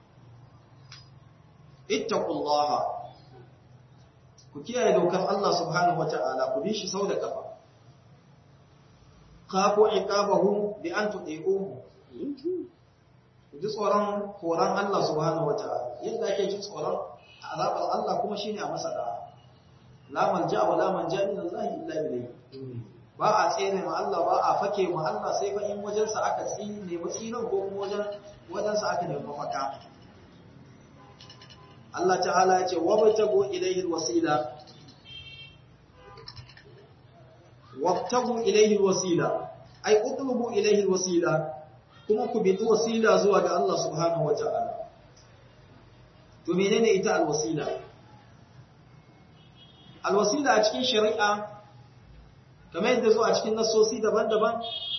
ittaqullaha ku kiyaye dokar Allah subhanahu wa ta'ala, ku bi shi sau da kafa. Kafo iqabahu bi an tuɗe'uhu. Ku ji tsoron horon Allah subhanahu wa ta'ala, yadda ake ji tsoron azabar Allah kuma shine a masa da'a. la malja wa la manja min Allah illa ilayhi ba a tsere ma Allah ba a fake ma Allah sai fa in wajen sa aka tsine ne tsiran ko kuma wajen wajen sa aka nemi mafaka Allah ta'ala ya ce wabtagu ilayhi alwasila wabtagu ilayhi alwasila ay utlubu ilayhi alwasila kuma ku bi wasila zuwa ga Allah subhanahu wata'ala to menene ita alwasila alwasila a cikin shari'a kamar yadda zuwa cikin nasosi daban-daban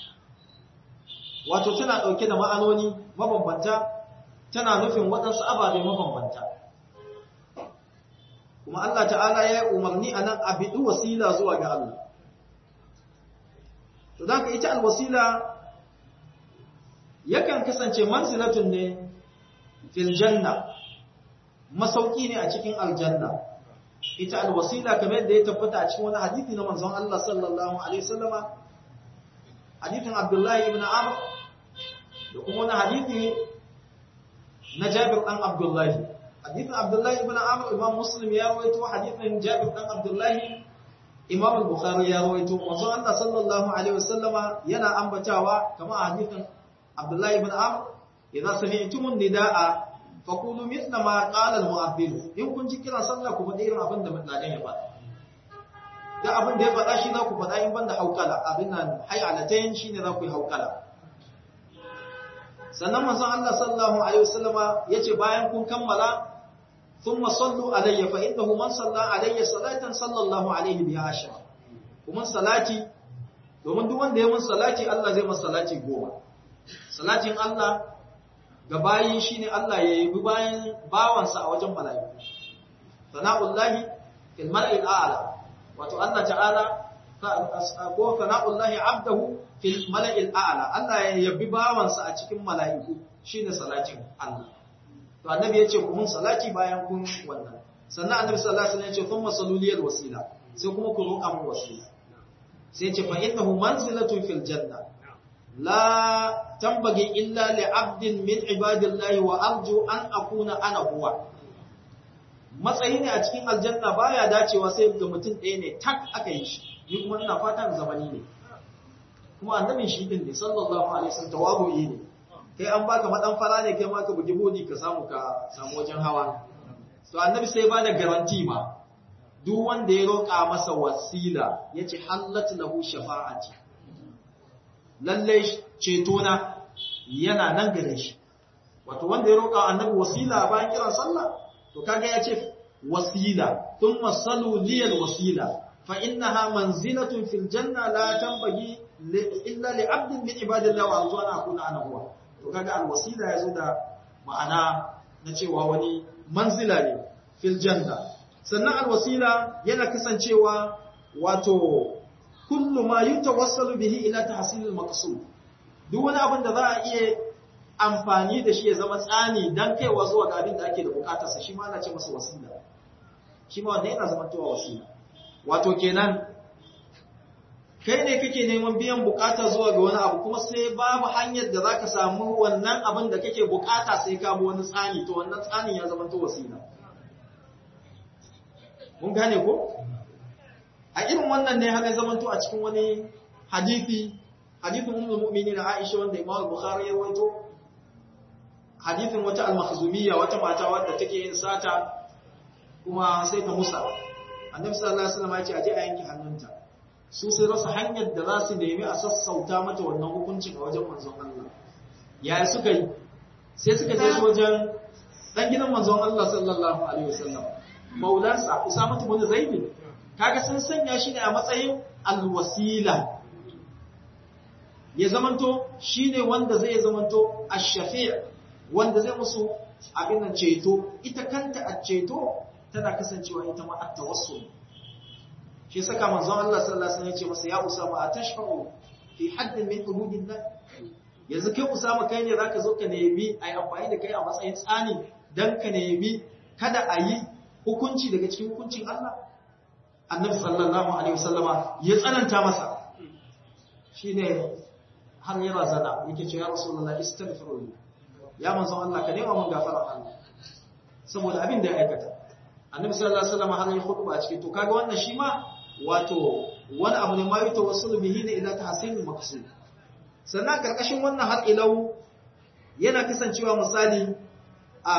wato tana ɗauke da ma'anoni mabambanta tana nufin waɗansu ababe mabambanta kuma Allah ta'ala ya yi umarni a nan a biɗi wasila zuwa ga Allah to da ita alwasila yakan kasance manzilatun ne fil janna masauki ne a cikin aljanna ita alwasila kamar yadda ya tabbata a cikin wani hadisi na manzon Allah sallallahu alaihi wasallama hadisin Abdullah ibn Amr da kuma wani hadisi na Jabir dan Abdullah hadisin Abdullah ibn Amr Imam Muslim ya rawaito hadisin Jabir dan Abdullah Imam Bukhari ya rawaito manzon Allah sallallahu alaihi wasallama yana ambatawa kamar hadisin Abdullah ibn Amr idza sami'tumun nidaa faƙulu mitna ma ƙalar mu'abbilu in kun ji kiran sallah ku faɗi irin abin da mutladen ya faɗa da abin da ya faɗa shi za ku faɗa in ban da haukala abin nan hayalatayin shi ne za ku yi haukala sannan manzon Allah sallallahu alaihi wasallama ya ce bayan kun kammala thumma sallu alayya fa innahu man salla alayya salatan sallallahu alayhi biha ashra kuma salati domin duk wanda ya mun salati Allah zai masa salati goma salatin Allah ga bayi shine Allah ya yi bayan bawansa a wajen mala'iku sana'ullahi fil mar'il a'la wato Allah ta'ala ko sana'ullahi abdahu fil mala'il a'la Allah ya yabi bawansa a cikin mala'iku shine salatin Allah to annabi ya ce ku mun salati bayan kun wannan sannan annabi sallallahu alaihi wasallam ya ce thumma saluliyal wasila sai kuma ku roƙa mun wasila sai ce fa innahu manzilatun fil janna la tambagi illa li abdin min ibadillahi wa arju an akuna ana huwa matsayi ne a cikin aljanna baya dacewa sai ga mutum ɗaya ne tak aka yi shi ni kuma ina fatan zamani ne kuma annabin shi din ne sallallahu alaihi wasallam tawabu'i ne kai an baka madan fara ne kai ma ka bugi bodi ka samu ka samu wajen hawa to annabi sai ba da garanti ma duk wanda ya roƙa masa wasila yace hallat lahu shafa'ati lalle ceto na yana nan gare shi wato wanda ya roƙa annabi wasila bayan kiran sallah to kaga ya ce wasila thumma salu liyal wasila fa innaha manzilatun fil janna la tanbaghi illa li 'abdin min ibadillahi wa arju an akuna ana huwa to kaga al wasila yazo da ma'ana na cewa wani manzila ne fil janna sannan al wasila yana kasancewa wato kullu ma yutawassalu bihi ila tahsil al maqsud duk wani abin da za a iya amfani da shi ya zama tsani dan kaiwa zuwa ga abin da ake da bukatarsa shi ma ana ce masa wasila shi ma wanda yana zama towa wasila wato kenan kai ne kake neman biyan bukata zuwa ga wani abu kuma sai babu hanyar da zaka samu wannan abin da kake bukata sai ka bi wani tsani to wannan tsanin ya zama to wasila mun gane ko a irin wannan ne haka zaman to a cikin wani hadisi hadithin ummul mu'minin Aisha wanda Imam Bukhari ya rawaito hadithin wata al-makhzumiyya wata mata wadda take yin sata kuma sai ta musa annabi sallallahu alaihi wasallam ya ce aje a yanke hannunta su sai rasa hanyar da za su nemi a sassauta mata wannan hukuncin a wajen manzon Allah yaya suka yi sai suka je wajen dan gidan manzon Allah sallallahu alaihi wasallam maulansa Usama ibn Zaid kaga sun sanya shi ne a matsayin alwasila ya zamanto shine wanda zai zamanto ash-shafi' wanda zai musu abin nan ceto ita kanta a ceto tana kasancewa ita ma at-tawassul shi saka manzon Allah sallallahu alaihi wasallam ya ce masa ya Usama atashfa'u fi haddin min hududillah yanzu kai Usama kai ne zaka zo ka nemi ai amfani da kai a matsayin tsani dan ka nemi kada a yi hukunci daga cikin hukuncin Allah annabi sallallahu alaihi wasallama ya tsananta masa shine har ya razana yake ce ya rasulullahi istaghfiru ya manzon Allah ka nema mun gafara Allah saboda abin da ya aikata annabi sallallahu alaihi wasallama har ya khutba a cikin to kaga wannan shi ma wato wani abu ne ma yi tawassulu bihi ne ila tahsinil maqsud sannan karkashin wannan har ilau yana kasancewa misali a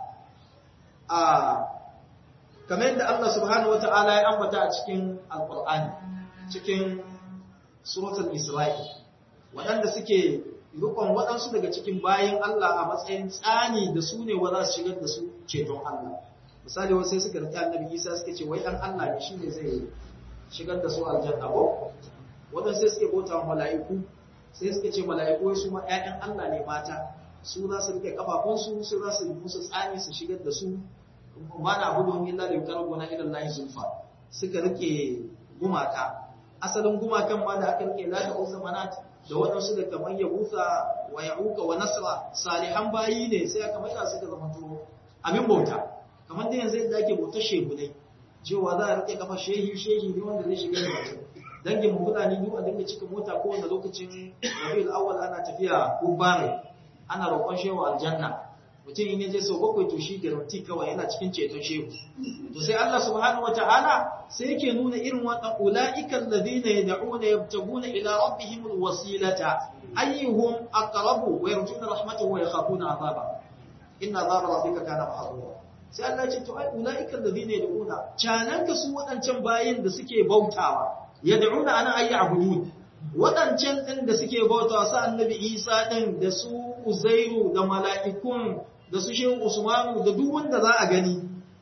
a kamar yadda Allah subhanahu wata'ala ya ambata a cikin alkur'ani cikin suratul isra'i waɗanda suke rukun waɗansu daga cikin bayan Allah a matsayin tsani da su ne wa za su shigar da su ceton Allah misali wasu sai suka riƙe annabi Isa suka ce wai ɗan Allah ne shine zai shigar da su aljanna ko waɗansu sai suke bauta wa mala'iku sai suka ce mala'iku wai su ma ƴaƴan Allah ne mata su za su rike kafafunsu su za su musu tsani su shigar da su ba na gudun illa da yukar gona ilan layi zulfa suka rike gumaka asalin gumakan ma da aka rike lata uza manat da waɗansu da kamar ya busa wa ya uka wa nasra salihan bayi ne sai aka maida suka zama to abin bauta kamar da yanzu yadda ake bautar shehu ne cewa za a rike kafa shehi shehi ne wanda zai shiga da mutum dangin mu fulani duk a dinga cika mota kowane lokacin rabiul awwal ana tafiya kubbare ana roƙon shehu aljanna mutum in yaje sau bakwai to shi garanti kawai yana cikin ceton shehu to sai Allah subhanahu wataala sai yake nuna irin wannan ulaiikal ladina yad'una yabtaguna ila rabbihim alwasilata ayyuhum aqrabu wa yarjuna rahmatahu wa yakhafuna azaba inna azaba rabbika kana mahdura sai Allah ya ce to ai ulaiikal ladina yad'una cananka su wadancan bayin da suke bautawa yad'una ana ayyi abudun wadancan din da suke bautawa sa annabi Isa din da su Uzairu da mala'ikun da su shehu Usmanu da duk wanda za a gani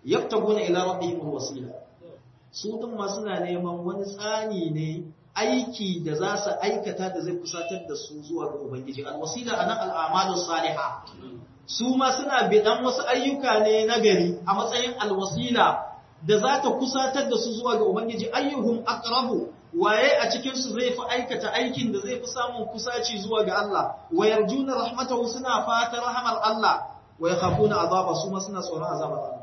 yabtaguna ila rabbihim alwasila su din ma suna neman wani tsani ne aiki da za su aikata da zai kusatar da su zuwa ga ubangiji alwasila anan al'amalu salihah su ma suna bidan wasu ayyuka ne na gari a matsayin alwasila da za ta kusatar da su zuwa ga ubangiji ayyuhum aqrabu waye a cikin su zai fi aikata aikin da zai fi samun kusaci zuwa ga Allah wa yarjuna rahmatahu suna fata rahmar Allah wa yakhafuna azaba su ma suna tsoron azabar Allah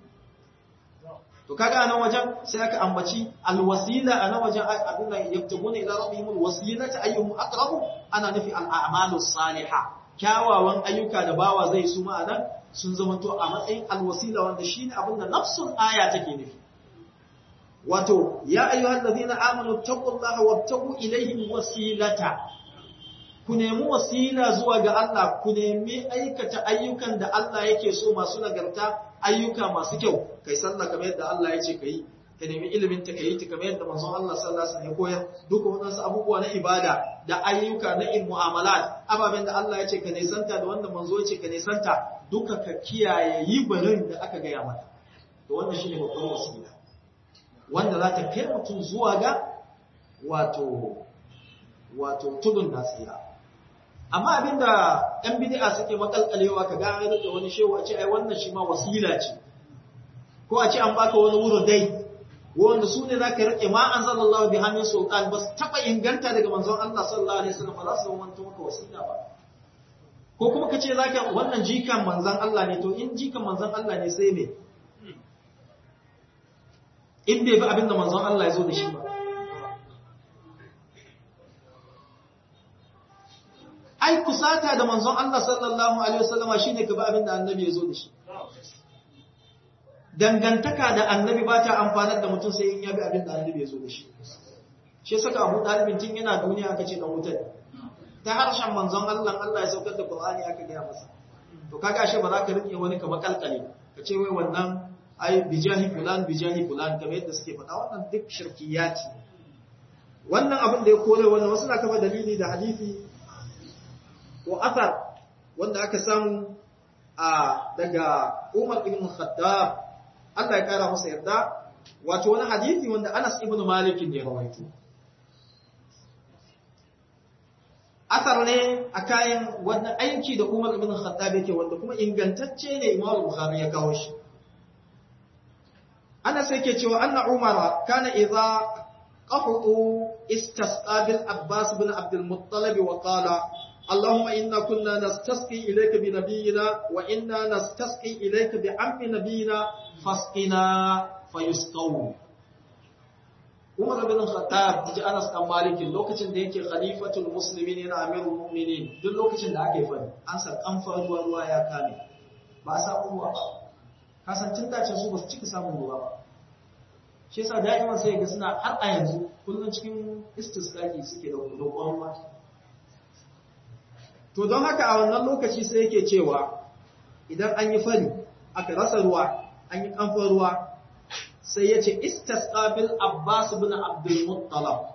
to kaga anan wajen sai aka ambaci alwasila anan wajen abin da yaktubuna ila rabbihim alwasilata ayyuhum aqrabu ana nufi al'amalu salihah kyawawan ayyuka da bawa zai su ma'anan sun zamanto a matsayin alwasila wanda shine abin da nafsul aya take nufi wato ya ayyuhal ladina amanu taqullaha wabtagu ilayhi wasilata ku nemi wasila zuwa ga Allah ku nemi aikata ayyukan da Allah yake so masu nagarta ayyuka masu kyau kai sallah kamar yadda Allah ya ce kai ka nemi ilimin ta kai ta kamar yadda manzon Allah sallallahu alaihi wasallam ya koyar duka wadansu abubuwa na ibada da ayyuka na in mu'amalat ababen da Allah ya ce ka nisanta da wanda manzo ya ce ka nisanta duka ka kiyaye yi barin da aka gaya mata to wannan shine babban wasila wanda za ta kai mutum zuwa ga wato wato tudun nasira amma abinda ɗan bid'a suke makalkalewa ka ga da wani shehu a ce ai wannan shi ma wasila ce ko a ce an baka wani wuro dai wanda su ne zaka rike ma anzalallahu bi hannun sultan bas taba inganta daga manzon Allah sallallahu alaihi wasallam ba za su zama maka wasila ba ko kuma kace zaka wannan jikan manzon Allah ne to in jikan manzon Allah ne sai me in bai bi abinda manzon Allah ya zo da shi ba ai kusata da manzon Allah sallallahu alaihi wasallama shine ka bi abinda annabi ya zo da shi dangantaka da annabi ba ta amfanar da mutum sai in ya bi abinda annabi ya zo da shi shi saka Abu Talib tun yana duniya aka ce dan wutar ta harshen manzon Allah Allah ya saukar da Qur'ani aka gaya masa to kaga ashe ba za ka rike wani kamar kalkale ka ce wai wannan ai bijahi fulan bijahi fulan kamar yadda suke faɗa wannan duk shirkiyati wannan abin da ya kore wannan wasu na kafa dalili da hadisi ko asar wanda aka samu a daga Umar ibn Khattab Allah ya kara masa yarda wato wani hadisi wanda Anas ibn Malik ne ya rawaito asar ne a kayan wannan aiki da Umar ibn Khattab yake wanda kuma ingantacce ne Imam Bukhari ya kawo shi Anas yake cewa anna Umar kana idza qahu istasqa bil Abbas bin Abdul Muttalib wa qala اللهم إنا كنا نستسقي إليك بنبينا وإنا نستسقي إليك بعم نبينا فاسقنا فيسقون Umar bin Khattab ji Anas dan Malik lokacin da yake khalifatul muslimin yana amirul mu'minin duk lokacin da aka yi fari an san an ruwa ruwa ya kame ba a samu ruwa ba kasancin dacin su ba su cika samun ruwa ba shi yasa da'iman sai ga suna har a yanzu kullun cikin istisqaqi suke da roƙon ruwa To don haka a wannan lokaci sai yake cewa idan an yi fari aka rasa ruwa, an yi kamfan ruwa, sai ya ce istisqabil Abbas bin Abdul Muttalab.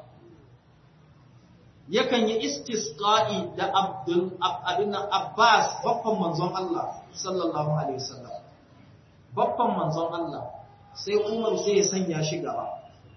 Yakan yi istisqa'i da Abdul abin Abbas babban manzon Allah sallallahu alaihi wasallam. Babban manzon Allah sai Umar sai ya sanya shi gaba.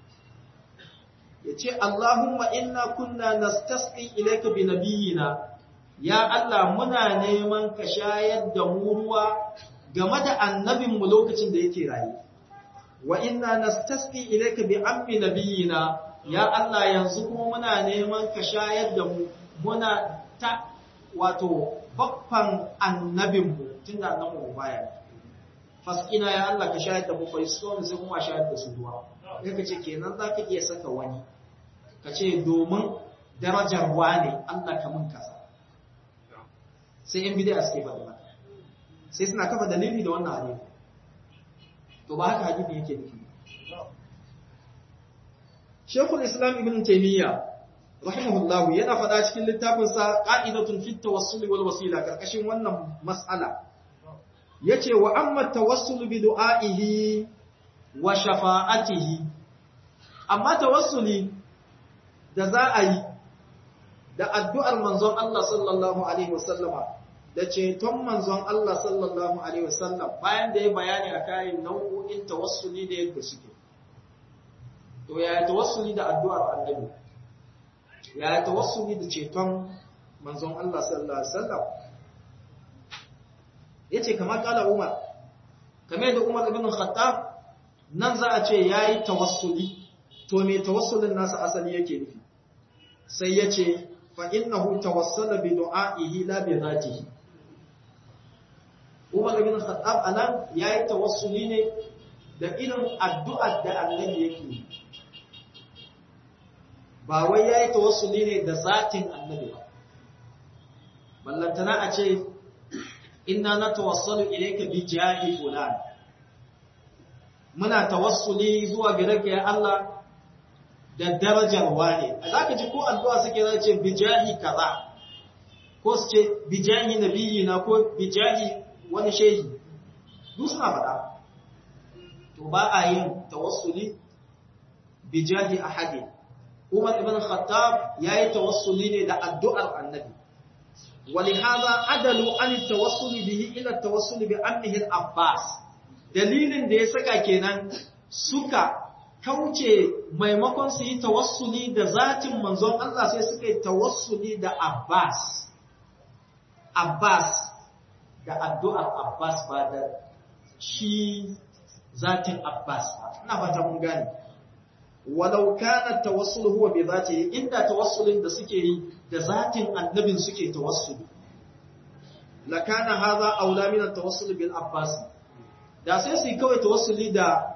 Ya ce Allahumma inna kunna nastasqi ilayka bi nabiyyina ya Allah muna neman ka shayar da mu ruwa game da annabinmu lokacin da yake raye wa inna nastasqi ilayka bi ammi nabiyina ya Allah yanzu kuma muna neman ka shayar da mu muna ta wato babban annabinmu tunda annabinmu baya faskina ya Allah ka shayar da mu fa iskon sai kuma shayar da su ruwa sai ka ce kenan zaka iya saka wani ka ce domin darajar wane Allah ka mun kasa sai yan bid'a suke faɗi maka sai suna kafa dalili da wannan hadisi to ba haka hadisi yake nufi Sheikhul Islam Ibn Taymiyyah rahimahullah yana faɗa cikin littafin sa Qa'idatun fit tawassul wal wasila karkashin wannan mas'ala yace wa amma tawassul bi du'a'ihi wa shafa'atihi amma tawassuli da za a yi da addu'ar manzon Allah sallallahu alaihi wasallama da ceton manzon Allah sallallahu alaihi wasallam bayan da ya bayani a kayan nau'o'in tawassuli da yadda suke to ya tawassuli da addu'ar annabi ya tawassuli da ceton manzon Allah sallallahu alaihi wasallam yace kamar kala Umar kamar da Umar ibn Khattab nan za a ce yayi tawassuli to me tawassulin nasa asali yake nufi sai yace fa innahu tawassala bi du'a'ihi la bi dhatihi Umar ibn Khattab anan yayi tawassuli ne da irin addu'ar da Annabi yake yi ba wai yayi tawassuli ne da zatin Annabi ba ballantana a ce inna natawassalu ilayka bi jahi fulan muna tawassuli zuwa gare ka ya Allah da darajar wane zaka ji ko addu'a suke za ce bi jahi kaza ko su ce bi jahi nabiyina ko bi jahi wani shehi duk suna faɗa to ba a yin tawassuli bi jahi ahadi Umar ibn Khattab yayi tawassuli ne da addu'ar Annabi ولهذا عدلوا عن التوسل به الى التوسل بعمه العباس dalilin da ya saka kenan suka kauce maimakon su yi tawassuli da zatin manzon Allah sai suka yi tawassuli da Abbas Abbas da addu'ar Abbas ba da shi zatin Abbas ba ina fata mun gane walau kana tawassul huwa bi zatihi inda tawassulin da suke yi da zatin annabin suke tawassuli la kana hadha aula min at-tawassul bil Abbas da sai su yi kawai tawassuli da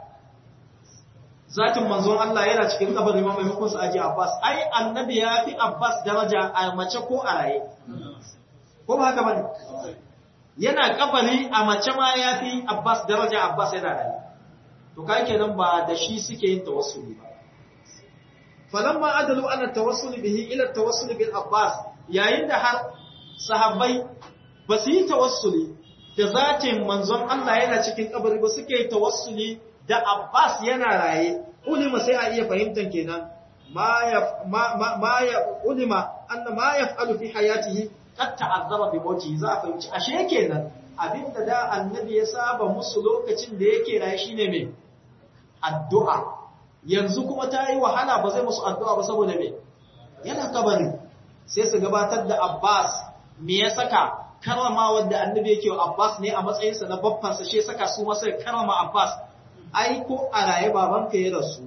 zatin manzon Allah yana cikin kabarin ma maimakon su aje Abbas ai annabi ya fi Abbas daraja a mace ko a raye ko ba haka bane yana kabari a mace ma ya fi Abbas daraja Abbas yana raye to kai kenan ba da shi suke yin tawassuli ba falamma adalu ana tawassuli bihi ila tawassuli bil Abbas yayin da har sahabbai ba su yi tawassuli da zatin manzon Allah yana cikin kabari ba suke tawassuli da Abbas yana raye ulima sai a iya fahimtar kenan ma ya ma ya ulima anna ma yaf'alu fi hayatihi qad ta'azzara bi mawti za a fahimci ashe kenan abinda da annabi ya saba musu lokacin da yake raye shine me addu'a yanzu kuma ta yi wahala ba zai musu addu'a ba saboda me yana kabari sai su gabatar da Abbas me ya saka karama wanda annabi yake wa Abbas ne a matsayinsa na babbansa shi saka su masa karama Abbas ai ko a raye babanka ya rasu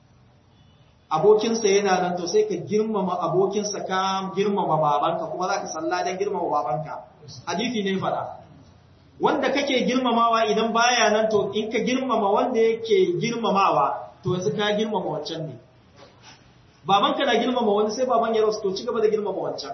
abokinsa yana nan to sai ka girmama abokinsa ka girmama babanka kuma za ka salla don girmama babanka hadisi ne fada wanda kake girmamawa idan baya nan to in ka girmama wanda yake girmamawa to yanzu ka girmama wancan ne babanka na girmama wani sai baban ya rasu to ci gaba da girmama wancan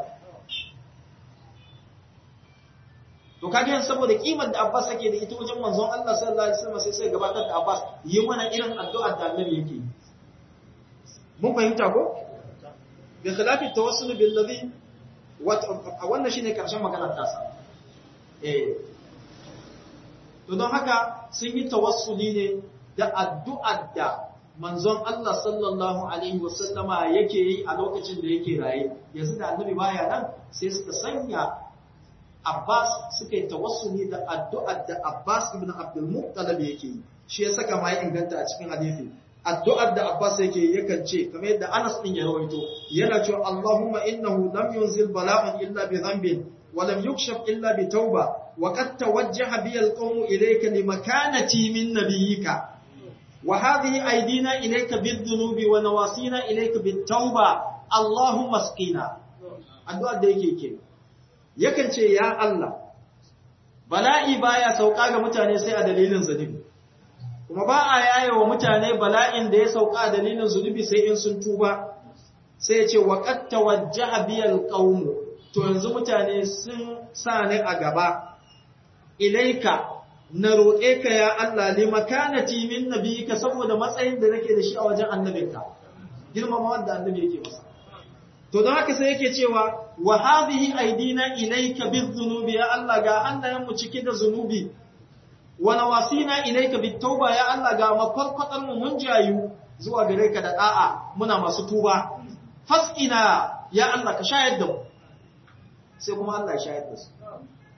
to kage yan saboda kimar da Abbas yake da ita wajen manzon Allah sallallahu alaihi wasallam sai sai gabatar da Abbas yi mana irin addu'ar da Annabi yake mun fahimta ko bi khilafi tawassul bil ladhi wannan shine karshen maganar tasa eh to don haka sun yi tawassuli ne da addu'ar da manzon Allah sallallahu alaihi wasallama yake yi a lokacin da yake raye yanzu da Annabi baya nan sai suka sanya Abbas suka yi tawassuli da addu'ar da Abbas ibn Abdul Muttalib yake yi. Shi ya saka ma ya inganta a cikin hadisi. Addu'ar da Abbas yake yakan ce kamar yadda Anas din ya rawaito yana cewa Allahumma innahu lam yunzil bala'an illa bi dhanbin wa lam yukshaf illa bi tauba wa qad tawajjaha bi al-qawm ilayka li makanati min nabiyyika wa hadhihi aydina ilayka bid-dhunubi wa nawasina ilayka bit-tauba Allahumma asqina addu'ar da yake kenan yakan ce ya Allah bala'i baya sauka ga mutane sai a dalilin zunubi kuma ba a yaye wa mutane bala'in da ya sauka a dalilin zunubi sai in sun tuba sai ya ce wa qad tawajjaha biyal qaum to yanzu mutane sun sa ni a gaba ilaika na roƙe ka ya Allah li makanati min nabiyika saboda matsayin da nake da shi a wajen annabinka girmama wanda annabi yake masa to don haka sai yake cewa wa hadhihi aidina ilayka bidhunubi ya Allah ga hannayen mu cike da zunubi wa nawasina ilayka bitauba ya Allah ga mafarkwatar mu mun jayu zuwa gare ka da da'a muna masu tuba fasqina ya Allah ka shayar da mu sai kuma Allah ya shayar da su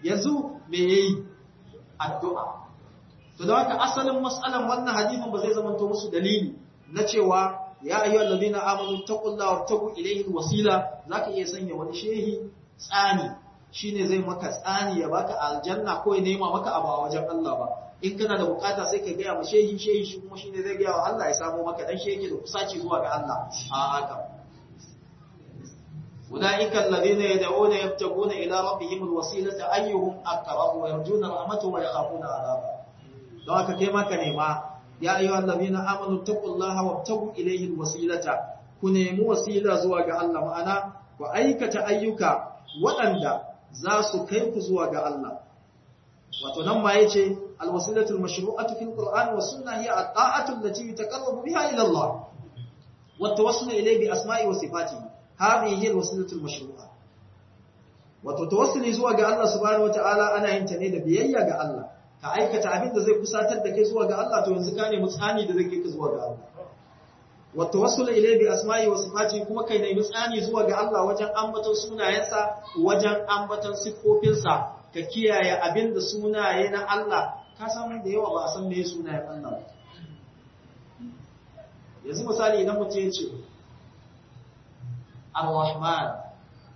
yanzu me yayi addu'a to da haka asalin mas'alan wannan hadisin ba zai zama to musu dalili na cewa ya ayyuhal ladina amanu taqullaha wabtagu ilayhi alwasila zaka iya sanya wani shehi tsani shine zai maka tsani ya baka aljanna ko ya nema maka abu a wajen Allah ba in kana da bukata sai ka gaya ma shehi shehi shi kuma shine zai gaya wa Allah ya samu maka dan shehi da kusaci zuwa ga Allah a haka أولئك الذين يدعون يبتغون إلى ربهم الوسيلة أيهم أقرب ويرجون رحمته ويخافون عذابه don haka kai maka nema ya ayyuha allazina amanu taqullaha wabtagu ilayhi alwasilata ku nemi wasila zuwa ga Allah ma'ana ku aikata ayyuka waɗanda za su kai ku zuwa ga Allah wato nan ma yace alwasilatu almashru'atu fil qur'an wa sunnah hiya at-ta'atu allati yataqarrabu biha ila Allah wa tawassul ilayhi bi asma'i wa sifatihi hadhihi hiya alwasilatu almashru'a wato tawassuli zuwa ga Allah subhanahu wa ta'ala ana yin ta ne da biyayya ga Allah ka aikata abin da zai kusatar da kai zuwa ga Allah to yanzu ka nemi tsani da zai kai ka zuwa ga Allah wa tawassul ilayhi bi asma'i wa sifati kuma kai nemi tsani zuwa ga Allah wajen ambaton sunayensa wajen ambaton sifofinsa ka kiyaye abin da sunaye na Allah ka san da yawa ba a san me sunayen Allah yanzu misali idan mutum ya ce Ar-Rahman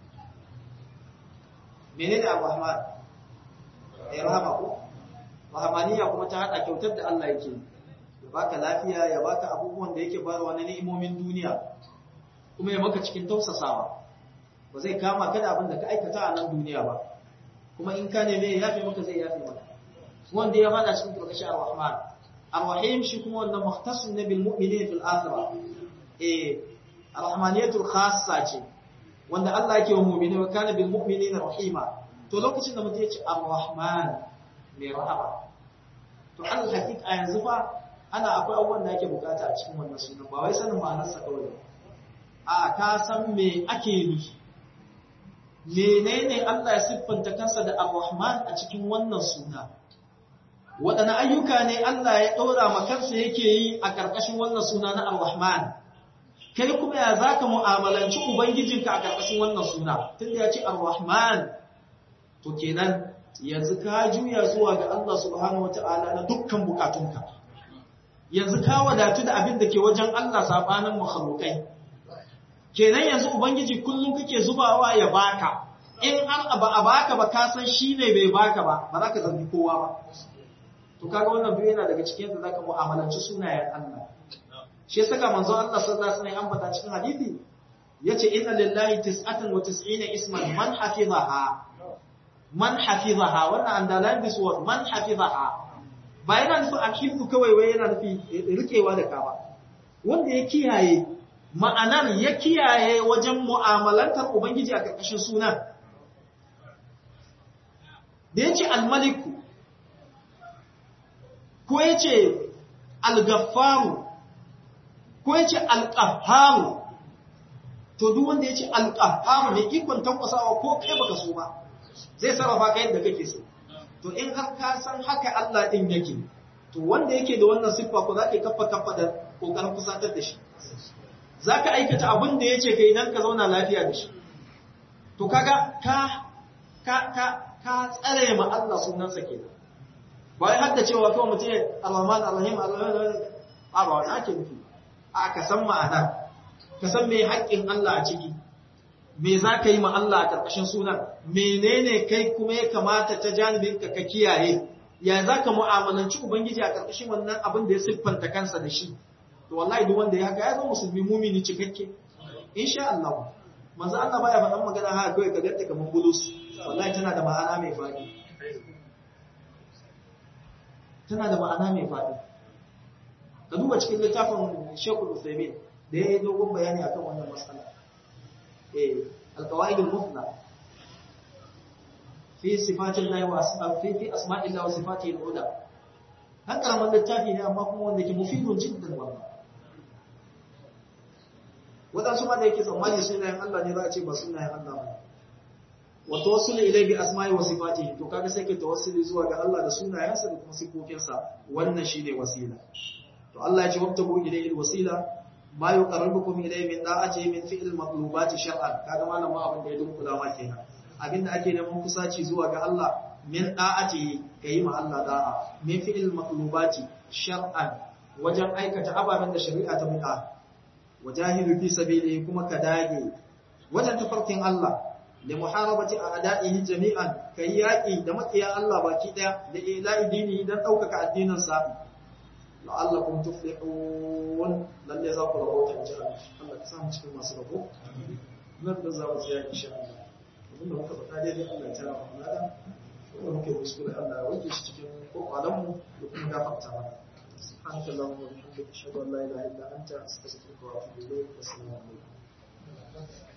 menene Ar-Rahman ya rahama ko rahamaniya kuma ta hada kyautar da Allah yake ya baka lafiya ya baka abubuwan da yake bayarwa na ni'imomin duniya kuma ya maka cikin tausasawa ba zai kama ka da abin da ka aikata a nan duniya ba kuma in ka neme ya yafe maka zai yafe maka wanda ya fada cikin turkashi ar-rahman ar-rahim shi kuma wannan muhtasun ne bil mu'minin fil akhirah eh ar-rahmaniyatul khassa ce wanda Allah yake wa mu'mini wa kana bil mu'minina rahima to lokacin da mutum ya ce ar-rahman mai rahama to al hakika yanzu fa ana akwai abubuwan da ake bukata a cikin wannan sunan ba wai sanin ma'anarsa kawai a ka san me ake nufi menene Allah ya siffanta kansa da ar-rahman a cikin wannan suna waɗanne ayyuka ne Allah ya ɗora ma kansa yake yi a ƙarƙashin wannan suna na ar-rahman kai kuma ya zaka mu'amalanci ubangijinka a ƙarƙashin wannan suna tunda ya ce ar-rahman to kenan yanzu ka juya zuwa ga Allah subhanahu wata'ala na dukkan bukatunka yanzu ka wadatu da abin da ke wajen Allah sabanin makhlukai kenan yanzu ubangiji kullum kake zubawa ya baka in har ba a baka ba ka san shine bai baka ba ba za ka zargi kowa ba to kaga wannan biyu yana daga cikin yadda zaka mu'amalanci sunayen Allah shi yasa manzo Allah sallallahu alaihi wasallam ambata cikin hadisi yace inna lillahi tis'atan wa tis'ina isman man hafizaha man hafizaha wannan andalan this word man hafizaha ba yana nufin alhifzu kawai wai yana nufi rikewa da ka ba wanda ya kiyaye ma'anar ya kiyaye wajen mu'amalantar ubangiji a karkashin sunan da yace al-maliku ko yace al-gaffaru ko yace al-qahharu to duk wanda yace al-qahharu ne ikon tankwasawa ko kai baka so ba zai sarrafa ka yadda kake so to in har ka san haka Allah din yake to wanda yake da wannan siffa ko zaka kafa kafa da kokarin kusatar da shi zaka aikata abin da yace kai dan ka zauna lafiya da shi to kaga ka ka ka ka tsare ma Allah sunansa kenan ba wai hadda cewa kawai mutum Ar-Rahman Ar-Rahim Ar-Rahman a ba wani ake nufi a ka san ma'ana ka san me haƙƙin Allah a ciki me za ka yi ma Allah a ƙarƙashin sunan menene kai kuma ya kamata ta janibin ka ka kiyaye ya za ka mu'amalanci ubangiji a ƙarƙashin wannan abin da ya siffanta kansa da shi to wallahi duk wanda ya haka ya zama musulmi mumini cikakke insha Allah manzo Allah baya faɗan magana haka kawai ka gadda kaman bulus wallahi tana da ma'ana mai faɗi tana da ma'ana mai faɗi ka duba cikin littafin Sheikhul Uthaymeen da ya yi dogon bayani akan wannan matsala القواعد المثلى في صفات الله واسماء في في اسماء الله وصفاته العلى هل كلام littafi ne amma kuma wanda ke mufidun jiddan wannan wadansu ma da yake tsammani sunayen Allah ne za a ce ba sunayen Allah ba wa tawassul ilai bi asma'i wa sifatihi to kaga sai ke tawassuli zuwa ga Allah da sunayensa da kuma sifofinsa wannan shine wasila to Allah ya ce wabtagu ilayhi alwasila ma yuqarribukum ilayhi min da'ati min fi'l matlubati shar'an kaga malamin abin da ya dunkula ma kenan abinda ake neman kusaci zuwa ga Allah min da'ati kayi ma Allah da'a min fi'il maqlubati shar'an wajen aikata ababen da shari'a ta buƙa wajahidu fi sabili kuma ka dage wajen tafarkin Allah da muharabati a ada'ihi jami'an kai yaƙi da makiya Allah baki ɗaya da ila'i dini don ɗaukaka addinin sa la'allakum tuflihun lalle za ku rabota in ji Allah Allah ka samu cikin masu rabo nan da za mu tsaya insha Allah abinda muka faɗa daidai Allah ya tara mu nada wanda muke kuskure Allah ya wanke shi cikin kokwalan mu da kuma gafarta mana سبحانك اللهم وبحمدك اشهد ان لا اله الا انت استغفرك واتوب اليك والسلام عليكم